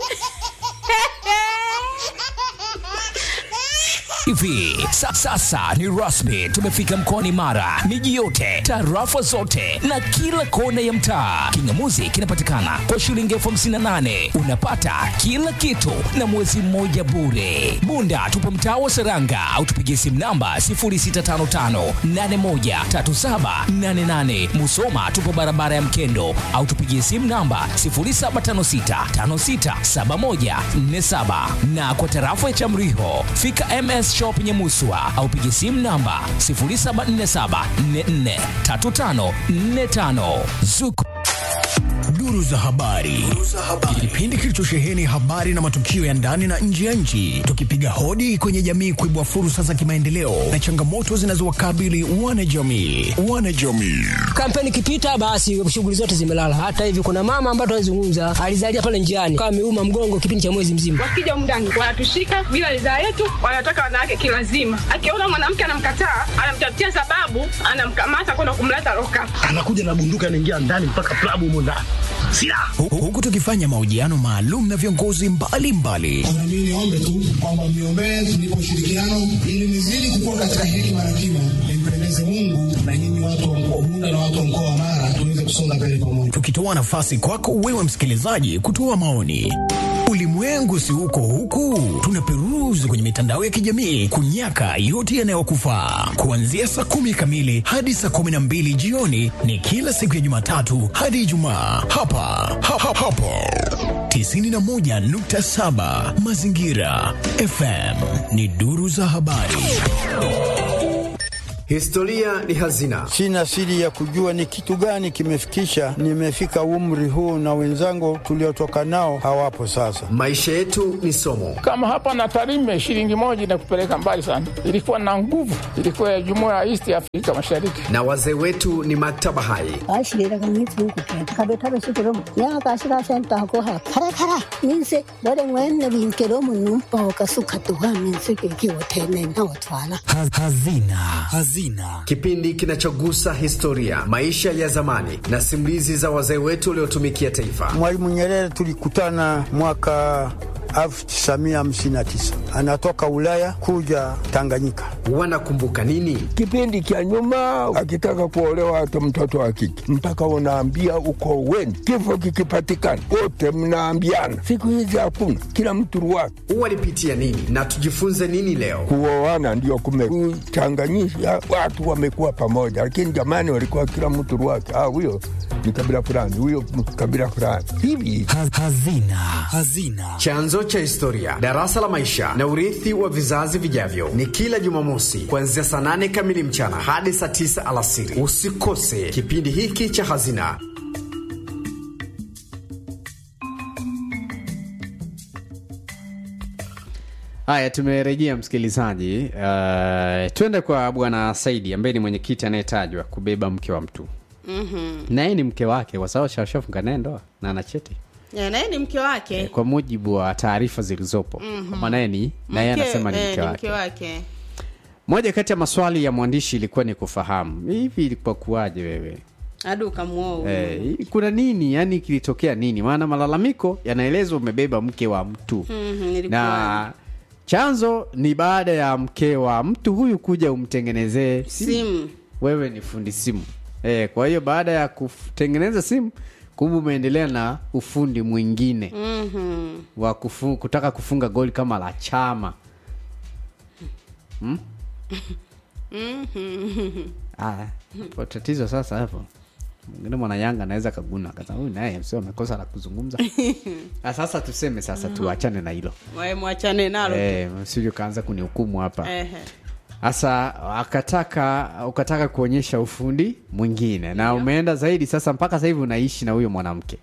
hivi sa, sasa ni rasmi tumefika mkoani mara miji yote tarafa zote na kila kona ya mtaa kingamuzi kinapatikana kwa shilingi elfu hamsini na nane unapata kila kitu na mwezi mmoja bure bunda tupo mtaa wa seranga au tupigie simu namba 0655813788 musoma tupo barabara ya mkendo au tupigie simu namba 0756567147 na kwa tarafa ya chamriho fika ms shop nyemuswa au pigie simu namba 0747443545 zuku Duru za habari. Kipindi kilichosheheni habari na matukio ya ndani na nje ya nchi, tukipiga hodi kwenye jamii kuibua fursa za kimaendeleo na changamoto zinazowakabili wanajamii. Wanajamii. kampeni ikipita basi shughuli zote zimelala. Hata hivi kuna mama ambaye tunazungumza alizalia pale njiani kama ameuma mgongo kipindi cha mwezi mzima. wakija mndani wanatushika bila ridhaa yetu, wanataka wanawake kilazima. Akiona mwanamke anamkataa, anamtafutia sababu, anamkamata kwenda kumleta loka. Anakuja na bunduki anaingia ndani mpaka klabu humo ndani. Silaha. Hu- Huku tukifanya mahojiano maalum na viongozi mbalimbali Mimi niombe tu kwamba mniombee tunipe ushirikiano ili nizidi kukua katika hekima na kima, Impendeze Mungu na nyinyi watu wa mkoa Bunda na watu wa mkoa wa Mara tuweze kusonga mbele pamoja. tukitoa nafasi kwako wewe msikilizaji kutoa maoni. Ulimwengu si huko huku, tunaperuzi kwenye mitandao ya kijamii kunyaka yote yanayokufaa. Kuanzia saa kumi kamili hadi saa kumi na mbili jioni ni kila siku ya Jumatatu hadi Ijumaa hapa ha, ha, hapo 91.7 Mazingira FM ni duru za habari. Historia ni hazina. Sina siri ya kujua ni kitu gani kimefikisha nimefika umri huu, na wenzangu tuliotoka nao hawapo sasa. Maisha yetu ni somo. Kama hapa na Tarime, shilingi moja inakupeleka mbali sana. Ilikuwa na nguvu, ilikuwa ya jumuiya ya East Afrika Mashariki. Na wazee wetu ni maktaba hai. Hazina. Hazina. Kipindi kinachogusa historia, maisha ya zamani na simulizi za wazee wetu waliotumikia taifa. Mwalimu Nyerere tulikutana mwaka 1959 anatoka Ulaya kuja Tanganyika. Wanakumbuka nini? Kipindi cha nyuma, akitaka kuolewa hata mtoto wa kike mpaka unaambia uko weni, kifo kikipatikana wote mnaambiana. Siku hizi hakuna, kila mtu ruwake. Walipitia nini na tujifunze nini leo? Kuoana ndio kumechanganyisha watu, wamekuwa pamoja, lakini jamani, walikuwa kila mtu ruwake. Ah, huyo ni kabila fulani, huyo kabila fulani hivi. Hazina. Hazina. Chanzo cha historia, darasa la maisha na urithi wa vizazi vijavyo, ni kila Jumamosi kuanzia saa nane kamili mchana hadi saa tisa alasiri. Usikose kipindi hiki cha Hazina. Haya, tumerejea msikilizaji. Uh, twende kwa bwana Saidi ambaye ni mwenyekiti anayetajwa kubeba mke wa mtu Mhm. na yeye ni mke wake kwa sababu shashafunga naye ndoa na ana cheti Ya, naye ni mke wake. kwa mujibu wa taarifa zilizopo Mhm. kwamba naye ni na yeye Mke- anasema ni eh, mke ni wake. mke wake. Moja kati ya maswali ya mwandishi ilikuwa ni kufahamu hivi ilikuwa kuwaje wewe Hadi ukamuoa huyu. Eh, hii kuna nini yani kilitokea nini maana malalamiko yanaelezwa umebeba mke wa mtu Mhm, nilikuwa- na chanzo ni baada ya mke wa mtu huyu kuja umtengenezee Simu. wewe ni fundi simu e, kwa hiyo baada ya kutengeneza simu kumbe umeendelea na ufundi mwingine Mhm. wa kufu, kutaka kufunga goli kama la chama hmm? Mhm. Ah, hapo tatizo sasa hapo mwingine mwana yanga anaweza kaguna kasa huyu naye sio amekosa la kuzungumza ah, sasa tuseme sasa tuachane na hilo Wae mwachane nalo. tu. eh, sivyo kaanza kunihukumu hapa Ehe. sasa akataka ukataka kuonyesha ufundi mwingine na umeenda zaidi sasa mpaka sasa hivi unaishi na huyo mwanamke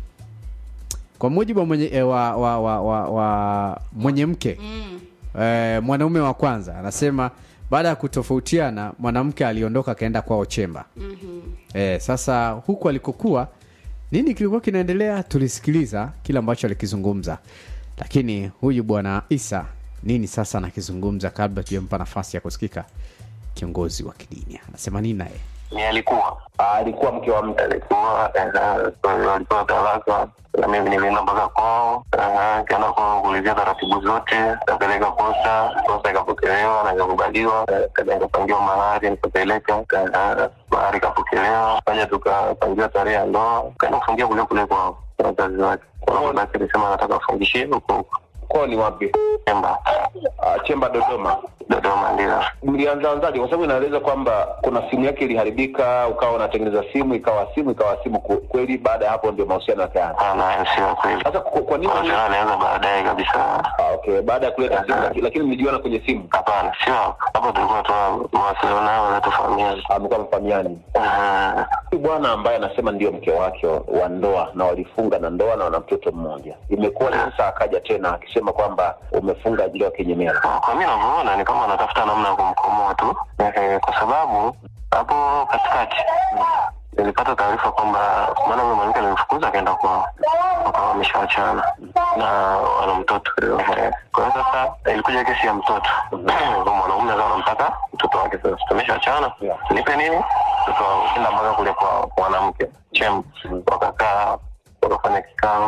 kwa mujibu wa mwenye, eh, wa, wa, wa, wa, wa mwenye mke Mm. eh, mwanaume wa kwanza anasema baada ya kutofautiana mwanamke aliondoka akaenda kwao chemba Mhm. eh, sasa huku alikokuwa nini kilikuwa kinaendelea tulisikiliza kile ambacho alikizungumza lakini huyu bwana isa nini sasa anakizungumza kabla tujampa nafasi ya kusikika kiongozi wa kidini anasema nini naye ni alikuwa alikuwa mke wa mtu alikuwa alikuwa talaka na mimi nilienda mpaka kwao eh, kaenda kwao kuulizia taratibu zote kapeleka posta posta ikapokelewa na ikakubaliwa eh, kaja nikapangiwa mahari nikapeleka eh, mahari ikapokelewa kaja tukapangiwa tarehe ya ndoa kaenda kufungia kule kule kwao kwa wazazi wake kwa hiyo basi alisema anataka afungishie huko huko kwao ni wapi chemba chemba dodoma dodoma ndio mlianzaanzaje kwa sababu inaeleza kwamba kuna simu yake iliharibika ukawa unatengeneza simu ikawa simu ikawa simu Ku- kweli baada ya hapo ndio mahusiano yakaanza sio kweli sasa kwa kwa nini alianza baadaye kabisa Ah, okay baada ya kuleta simu laki- lakini mlijuana kwenye simu hapana sio hapo tulikuwa tu mawasiliano nao na tufahamiani amekuwa mfahamiani huyu bwana ambaye anasema ndio mke wake wa- wa ndoa na walifunga na ndoa na wana mtoto mmoja imekuwa ni sasa akaja tena akisema kwamba umefunga ajili ya kinyemela kwa mi navyoona ni kama anatafuta namna ya kumkomoa tu eh, kwa sababu hapo katikati nilipata taarifa kwamba maana huyo mwanamke alimfukuza akaenda kwao wakawa wameshawachana na wana mtoto Eh, kwa hiyo sasa ilikuja kesi ya mtoto Huyo mwanaume akawa anampaka mtoto wake sasa tumeshawachana nipe nini tukaenda mpaka kule kwa mwanamke chem wakakaa wakafanya kikao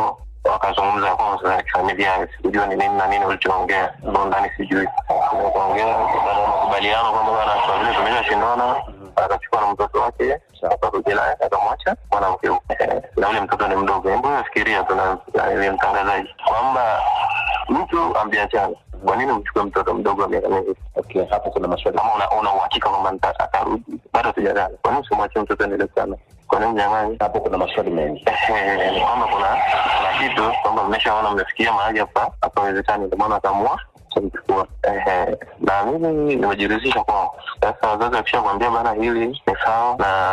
wakazungumza kwa za kifamilia, sikujua ni nini na nini ulichoongea, ndo ndani sijui kuongea. Baada ya makubaliano kwamba bana, kwa vile tumeshashindana, akachukua na mtoto wake akarudi naye akamwacha mwanamke huyo. Eh, na ule mtoto ni mdogo. Hebu fikiria tu na na yule mtangazaji kwamba mtu ambiachana kwa nini umchukue mtoto mdogo wa miaka miwili? Okay, hapo kuna maswali. Kama una una uhakika kwamba nita- atarudi, bado sijalala. Kwa nini usimwachie mtoto endelee sana? Kwa nini mnyang'anyi? Hapo kuna maswali mengi. Eh, ni kwamba kuna kuna kitu kwamba mmeshaona mmefikia mahali hapa hapawezekani, ndio maana akaamua kumchukua. Ehe, na mimi nimejiridhisha kwao. Sasa wazazi wakishakwambia bana, hili ni sawa,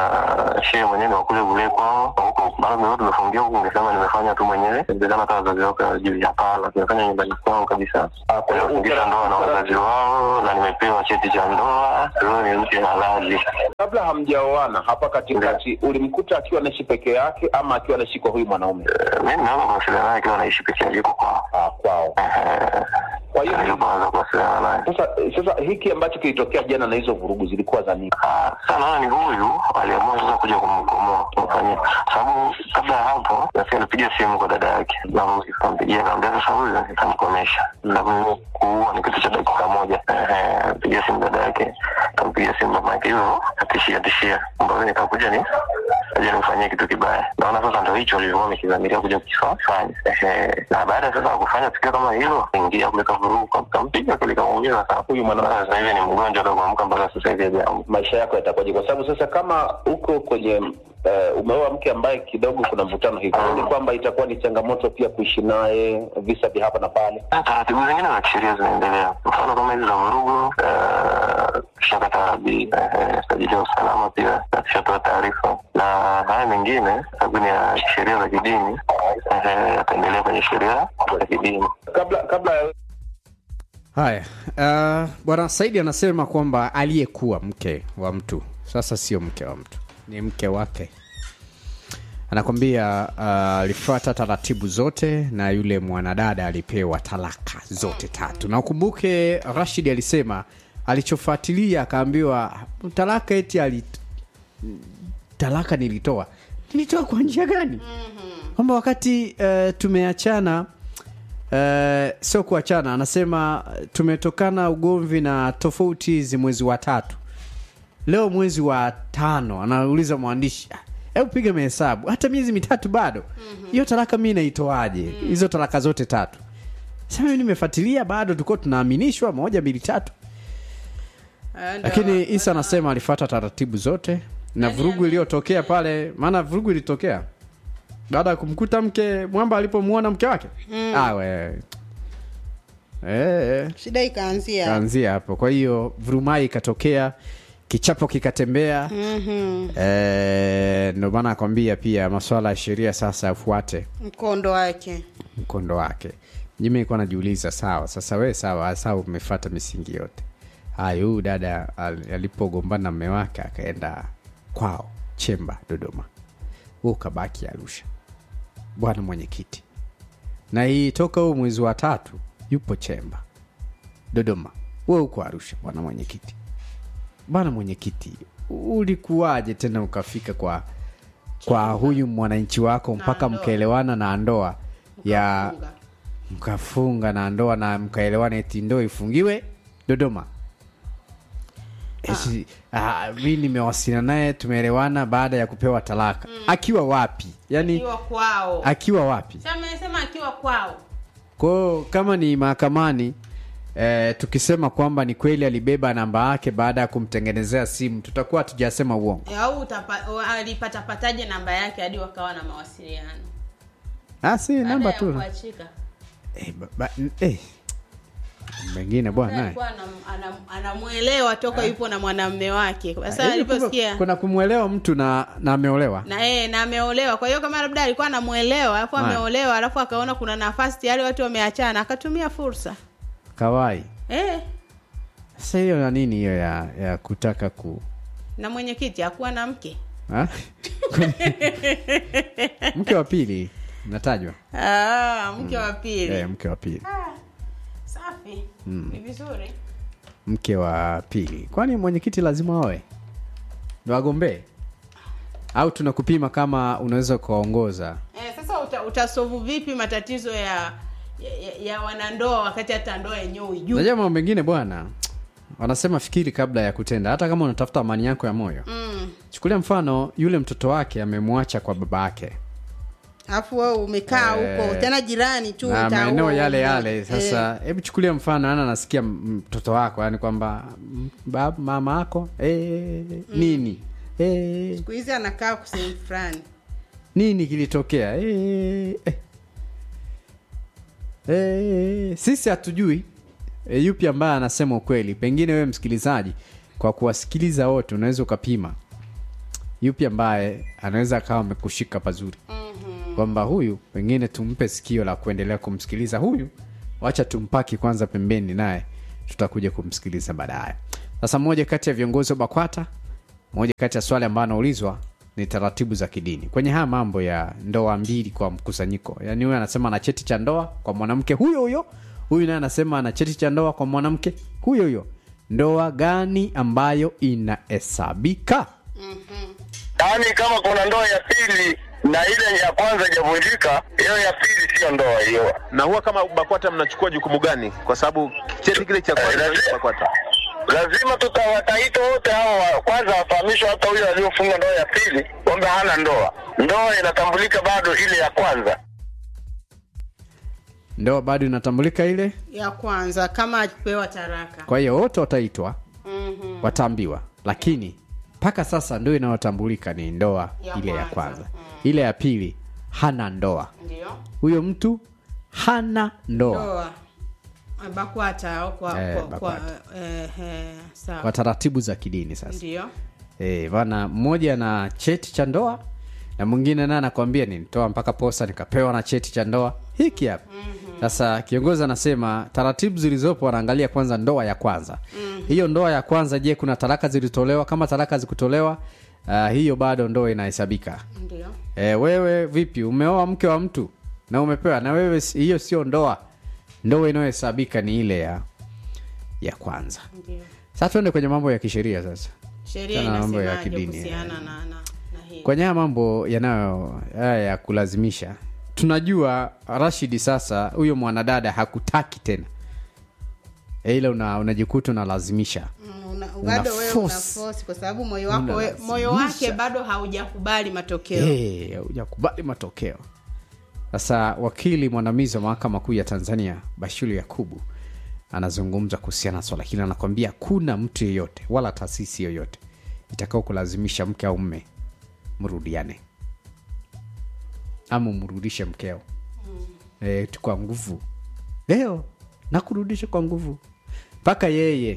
na shehe mwenyewe ni wakule kule kwao huko, mara mimi tumefungia huku, ningesema nimefanya tu mwenyewe, inawezekana hata wazazi wako hawajui. Hapana, nimefanya nyumbani kwao kabisa. Nimefungisha ndoa na wazazi wao na nimepewa cheti cha ndoa. Huyo ni mke halali. kabla hamjaoana hapa katikati ulimkuta akiwa anaishi peke yake ama akiwa anaishi kwa huyu mwanaume mimi naweza kuwasiliana naye akiwa anaishi peke yake yuko kwao kwao kwa hiyo naweza kuwasiliana naye sasa sasa hiki ambacho kilitokea jana na hizo vurugu zilikuwa za nini sasa naona ni huyu aliamua sasa kuja kumkomoa kumfanyia sababu kabla ya hapo nasi alipiga simu kwa dada yake na kampigia kaambia sasa huyu nitamkomesha sababu mimi kuua ni kitu cha dakika moja Ehe, pigia simu dada yake kampigia simu mama yake hivyo atishia tishia kwamba mimi nitakuja ni aje nimfanyie kitu kibaya naona sasa ndo hicho lilikuwa amekidhamiria kuja kukifanya Ehe, na baada sasa ya kufanya tukio kama hilo ingia kuleta vurugu kam- kampiga kile kamuumiza sana huyu mwanamke sasa hivi ni mgonjwa hata kuamka mpaka sasa hivi hajaamka maisha yako yatakuwaje kwa sababu sasa kama uko kwenye uh, umeoa mke ambaye kidogo kuna mvutano hivi ni kwamba itakuwa ni changamoto pia kuishi naye visa vya hapa na pale Na taratibu zingine za kisheria zinaendelea mfano kama hizi za vurugu eh, tushakata bi eh, sajili ya usalama pia na tushatoa taarifa na haya mengine sababu ni ya sheria za kidini eh, yataendelea kwenye sheria za kidini kabla kabla ya haya uh, bwana saidi anasema kwamba aliyekuwa mke wa mtu sasa sio mke wa mtu ni mke wake anakwambia uh, alifuata taratibu zote na yule mwanadada alipewa talaka zote tatu na ukumbuke rashid alisema alichofuatilia akaambiwa talaka eti ali talaka nilitoa nilitoa kwa njia gani kwamba wakati uh, tumeachana uh, sio kuachana anasema tumetokana ugomvi na tofauti hizi mwezi wa tatu leo mwezi wa tano anauliza mwandishi "Ah, hebu piga mahesabu hata miezi mitatu bado hiyo talaka mi naitoaje hizo talaka zote tatu sasa mimi nimefuatilia bado tulikuwa tunaaminishwa moja mbili tatu lakini isa anasema alifuata taratibu zote na vurugu iliyotokea pale maana vurugu ilitokea baada ya kumkuta mke mwamba alipomwona mke wake Mm. ah, we. Eh, shida ikaanzia kaanzia hapo kwa hiyo vurumai ikatokea kichapo kikatembea Mhm. Eh, ndio maana akwambia pia maswala ya sheria sasa yafuate mkondo wake mkondo wake mimi nilikuwa najiuliza sawa sasa we sawa sawa umefata misingi yote haya huyu dada al- alipogombana na mme wake akaenda kwao chemba dodoma huu ukabaki arusha bwana mwenyekiti na hii toka huu mwezi wa tatu yupo chemba dodoma we uko arusha bwana mwenyekiti bwana mwenyekiti ulikuwaje tena ukafika kwa kwa huyu mwananchi wako mpaka mkaelewana na ndoa ya mkafunga na ndoa na mkaelewana eti ndoa ifungiwe dodoma Eti, ah, mi nimewasiliana naye tumeelewana baada ya kupewa talaka akiwa wapi yani akiwa kwao akiwa wapi Sasa amesema akiwa kwao kwao kama ni mahakamani eh, tukisema kwamba ni kweli alibeba namba yake baada ya kumtengenezea simu tutakuwa hatujasema uongo E, au utapa- alipatapataje namba yake hadi wakawa na mawasiliano ah, si Baada namba ya tu kuachika eh, ba, ba, eh. mengine bwana eh. alikuwa anam- anam- anamwelewa toka yupo na mwanamume wake sasa Hivi kumbe aliposikia kuna kumwelewa mtu na na ameolewa na eh, na ameolewa kwa hiyo kama labda alikuwa anamwelewa alafu Haya. ameolewa alafu akaona kuna nafasi tayari watu wameachana akatumia fursa kawai eh, sasa hiyo na nini hiyo ya, ya kutaka ku na mwenyekiti hakuwa na mke ha? mke wa pili natajwa ah, mke wa pili eh, mke wa pili safi Mm. ni vizuri mke wa pili kwani mwenyekiti lazima awe ndo agombee au tunakupima kama unaweza ukaongoza eh, sasa uta, utasovu vipi matatizo ya ya, ya wanandoa wakati hata ndoa yenyewe uijui najua mambo mengine bwana wanasema fikiri kabla ya kutenda hata kama unatafuta amani yako ya moyo mm. chukulia mfano yule mtoto wake amemwacha kwa baba yake alafu wewe umekaa Eh, huko tena jirani tu na utaua maeneo yale umoja. yale sasa hebu chukulia mfano ana nasikia m- mtoto wako yani kwamba m- bab- mama yako eh, nini eh, siku hizi anakaa kwa sehemu fulani nini kilitokea eh, eh. Eh, sisi hatujui e, yupi ambaye anasema ukweli pengine wewe msikilizaji kwa kuwasikiliza wote unaweza ukapima yupi ambaye anaweza akawa amekushika pazuri mm-hmm. kwamba huyu pengine tumpe sikio la kuendelea kumsikiliza huyu wacha tumpaki kwanza pembeni naye tutakuja kumsikiliza baadaye sasa mmoja kati ya viongozi wa bakwata moja kati ya swali ambayo anaulizwa ni taratibu za kidini kwenye haya mambo ya ndoa mbili kwa mkusanyiko yaani huyu anasema ana cheti cha ndoa kwa mwanamke huyo huyo huyu naye anasema ana cheti cha ndoa kwa mwanamke huyo huyo ndoa gani ambayo inahesabika yaani kama kuna ndoa ya pili na ile ya kwanza ijavunjika hiyo ya pili siyo ndoa hiyo na huwa kama bakwata mnachukua jukumu gani kwa sababu cheti kile cha kwanza lazima- bakwata lazima tutawataita wote hao wa- kwanza wafahamishwe hata huyo aliyofunga ndoa ya pili kwamba hana ndoa ndoa inatambulika bado ile ya kwanza ndoa bado inatambulika ile ya kwanza kama akipewa taraka kwa hiyo wote wataitwa mm-hmm. wataambiwa lakini mpaka sasa ndio inayotambulika ni ndoa Ya ile ya kwanza. kwanza ile ya pili hana ndoa ndio huyo mtu hana ndoa ndoa bakwata au kwa, Eh, kwa, kwa BAKWATA. eh, eh, sawa kwa taratibu za kidini sasa ndio Eh, bana mmoja na cheti cha ndoa na mwingine naye anakwambia nilitoa mpaka posa nikapewa na cheti cha ndoa hiki hapa sasa kiongozi anasema taratibu zilizopo wanaangalia kwanza ndoa ya kwanza hiyo ndoa ya kwanza je kuna talaka zilitolewa kama talaka zikutolewa uh, hiyo bado ndoa inahesabika ndio e, wewe vipi umeoa mke wa mtu na umepewa na wewe si- hiyo sio ndoa ndoa inayohesabika ni ile ya ya kwanza ndio sasa tuende kwenye mambo ya kisheria sasa sheria Tena mambo ya inasemaje kidini, kuhusiana na, na, na hii kwenye haya mambo yanayo haya ya kulazimisha tunajua rashidi sasa huyo mwanadada hakutaki tena E, ila una, unajikuta unalazimisha Mm, una- una bado wewe una force. force kwa sababu moyo wako we, Unalazimisha. moyo wake bado haujakubali matokeo Eh, hujakubali matokeo sasa wakili mwandamizi wa mahakama kuu ya tanzania bashiru yakubu anazungumza kuhusiana na swala hili anakwambia kuna mtu yeyote wala taasisi yoyote itakao kulazimisha mke au mme mrudiane ama umrudishe mkeo e, tu kwa nguvu leo nakurudisha kwa nguvu mpaka yeye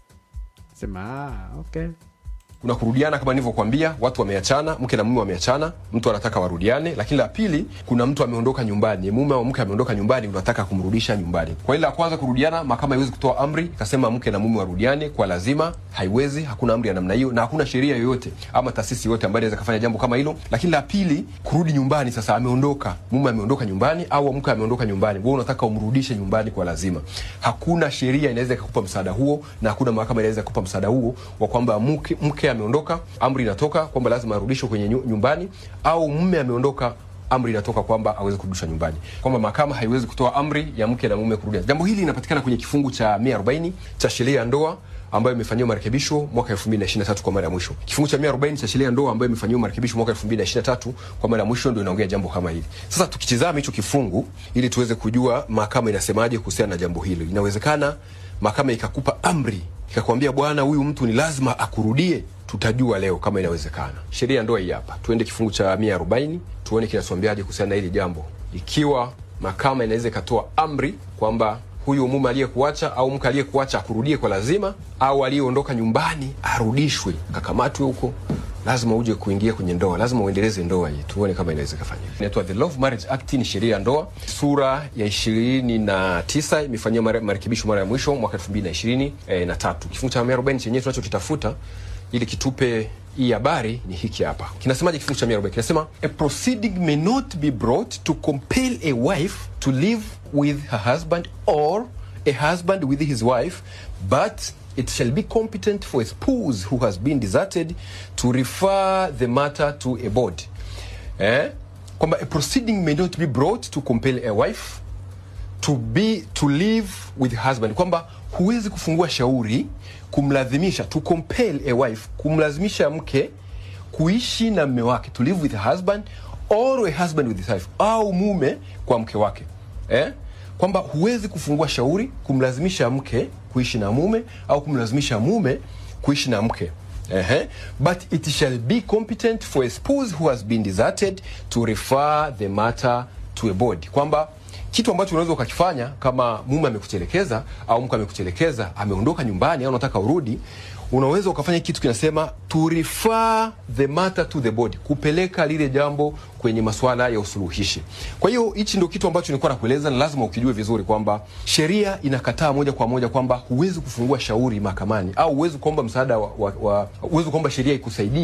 sema ah, okay kuna kurudiana kama nilivyokuambia watu wameachana mke na mume wameachana mtu anataka warudiane lakini la pili kuna mtu ameondoka nyumbani mume au mke ameondoka nyumbani unataka kumrudisha nyumbani kwa ile la kwanza kurudiana mahakama haiwezi kutoa amri ikasema mke na mume warudiane kwa lazima haiwezi hakuna amri ya namna hiyo na hakuna sheria yoyote ama taasisi yoyote ambayo inaweza kufanya jambo kama hilo lakini la pili kurudi nyumbani sasa ameondoka mume ameondoka nyumbani au mke ameondoka nyumbani wewe unataka umrudishe nyumbani kwa lazima hakuna sheria inaweza ikakupa msaada huo na hakuna mahakama inaweza kupa msaada huo wa kwamba mke, mke ameondoka amri inatoka kwamba lazima arudishwe kwenye nyu- nyumbani au mume ameondoka amri inatoka kwamba aweze kurudishwa nyumbani kwamba mahakama haiwezi kutoa amri ya mke na mume kurudia jambo hili linapatikana kwenye kifungu cha 140 cha sheria ya ndoa ambayo imefanyiwa marekebisho mwaka 2023 kwa mara ya mwisho kifungu cha 140 cha sheria ya ndoa ambayo imefanyiwa marekebisho mwaka 2023 kwa mara ya mwisho ndio inaongea jambo kama hili sasa tukitizama hicho kifungu ili tuweze kujua mahakama inasemaje kuhusiana na jambo hilo inawezekana mahakama ikakupa amri ikakwambia bwana huyu mtu ni lazima akurudie tutajua leo kama inawezekana sheria ya ndoa hii hapa tuende kifungu cha 140 tuone kinatuambiaje kuhusiana na hili jambo ikiwa mahakama inaweza ikatoa amri kwamba huyu mume aliyekuacha au mke aliyekuacha akurudie kwa lazima au aliyeondoka nyumbani arudishwe akakamatwe huko lazima uje kuingia kwenye ndoa lazima uendeleze ndoa hii tuone kama inaweza ikafanya inaitwa the love marriage act ni sheria ya ndoa sura ya ishirini na tisa imefanyiwa mare- marekebisho mara ya mwisho mwaka elfu mbili na ishirini eh, na tatu kifungu cha mia arobaini chenyewe tunachokitafuta ili kitupe hii habari ni hiki hapa kinasemaje kifungu cha mia arobaini kinasema a proceeding may not be brought to compel a wife to live with her husband or a husband with his wife but it shall be competent for a spouse who has been deserted to refer the matter to a board eh? kwamba a proceeding may not be brought to compel a wife to be to live with husband kwamba huwezi kufungua shauri kumlazimisha to compel a wife kumlazimisha mke kuishi na mme wake to live with a husband or a husband with his wife au mume kwa mke wake eh? kwamba huwezi kufungua shauri kumlazimisha mke kuishi na mume au kumlazimisha mume kuishi na mke Ehe. But it shall be competent for a spouse who has been deserted to refer the matter to a body, kwamba kitu ambacho unaweza ukakifanya kama mume amekutelekeza au mke amekutelekeza, ameondoka nyumbani au unataka urudi, unaweza ukafanya kitu kinasema to refer the matter to the body, kupeleka lile jambo kwenye masuala ya usuluhishi. Kwa hiyo hichi ndio kitu ambacho nilikuwa nakueleza, na lazima ukijue vizuri kwamba sheria inakataa moja kwa moja kwamba huwezi kufungua shauri mahakamani au huwezi kuomba msaada wa, wa, wa huwezi kuomba sheria ikusaidie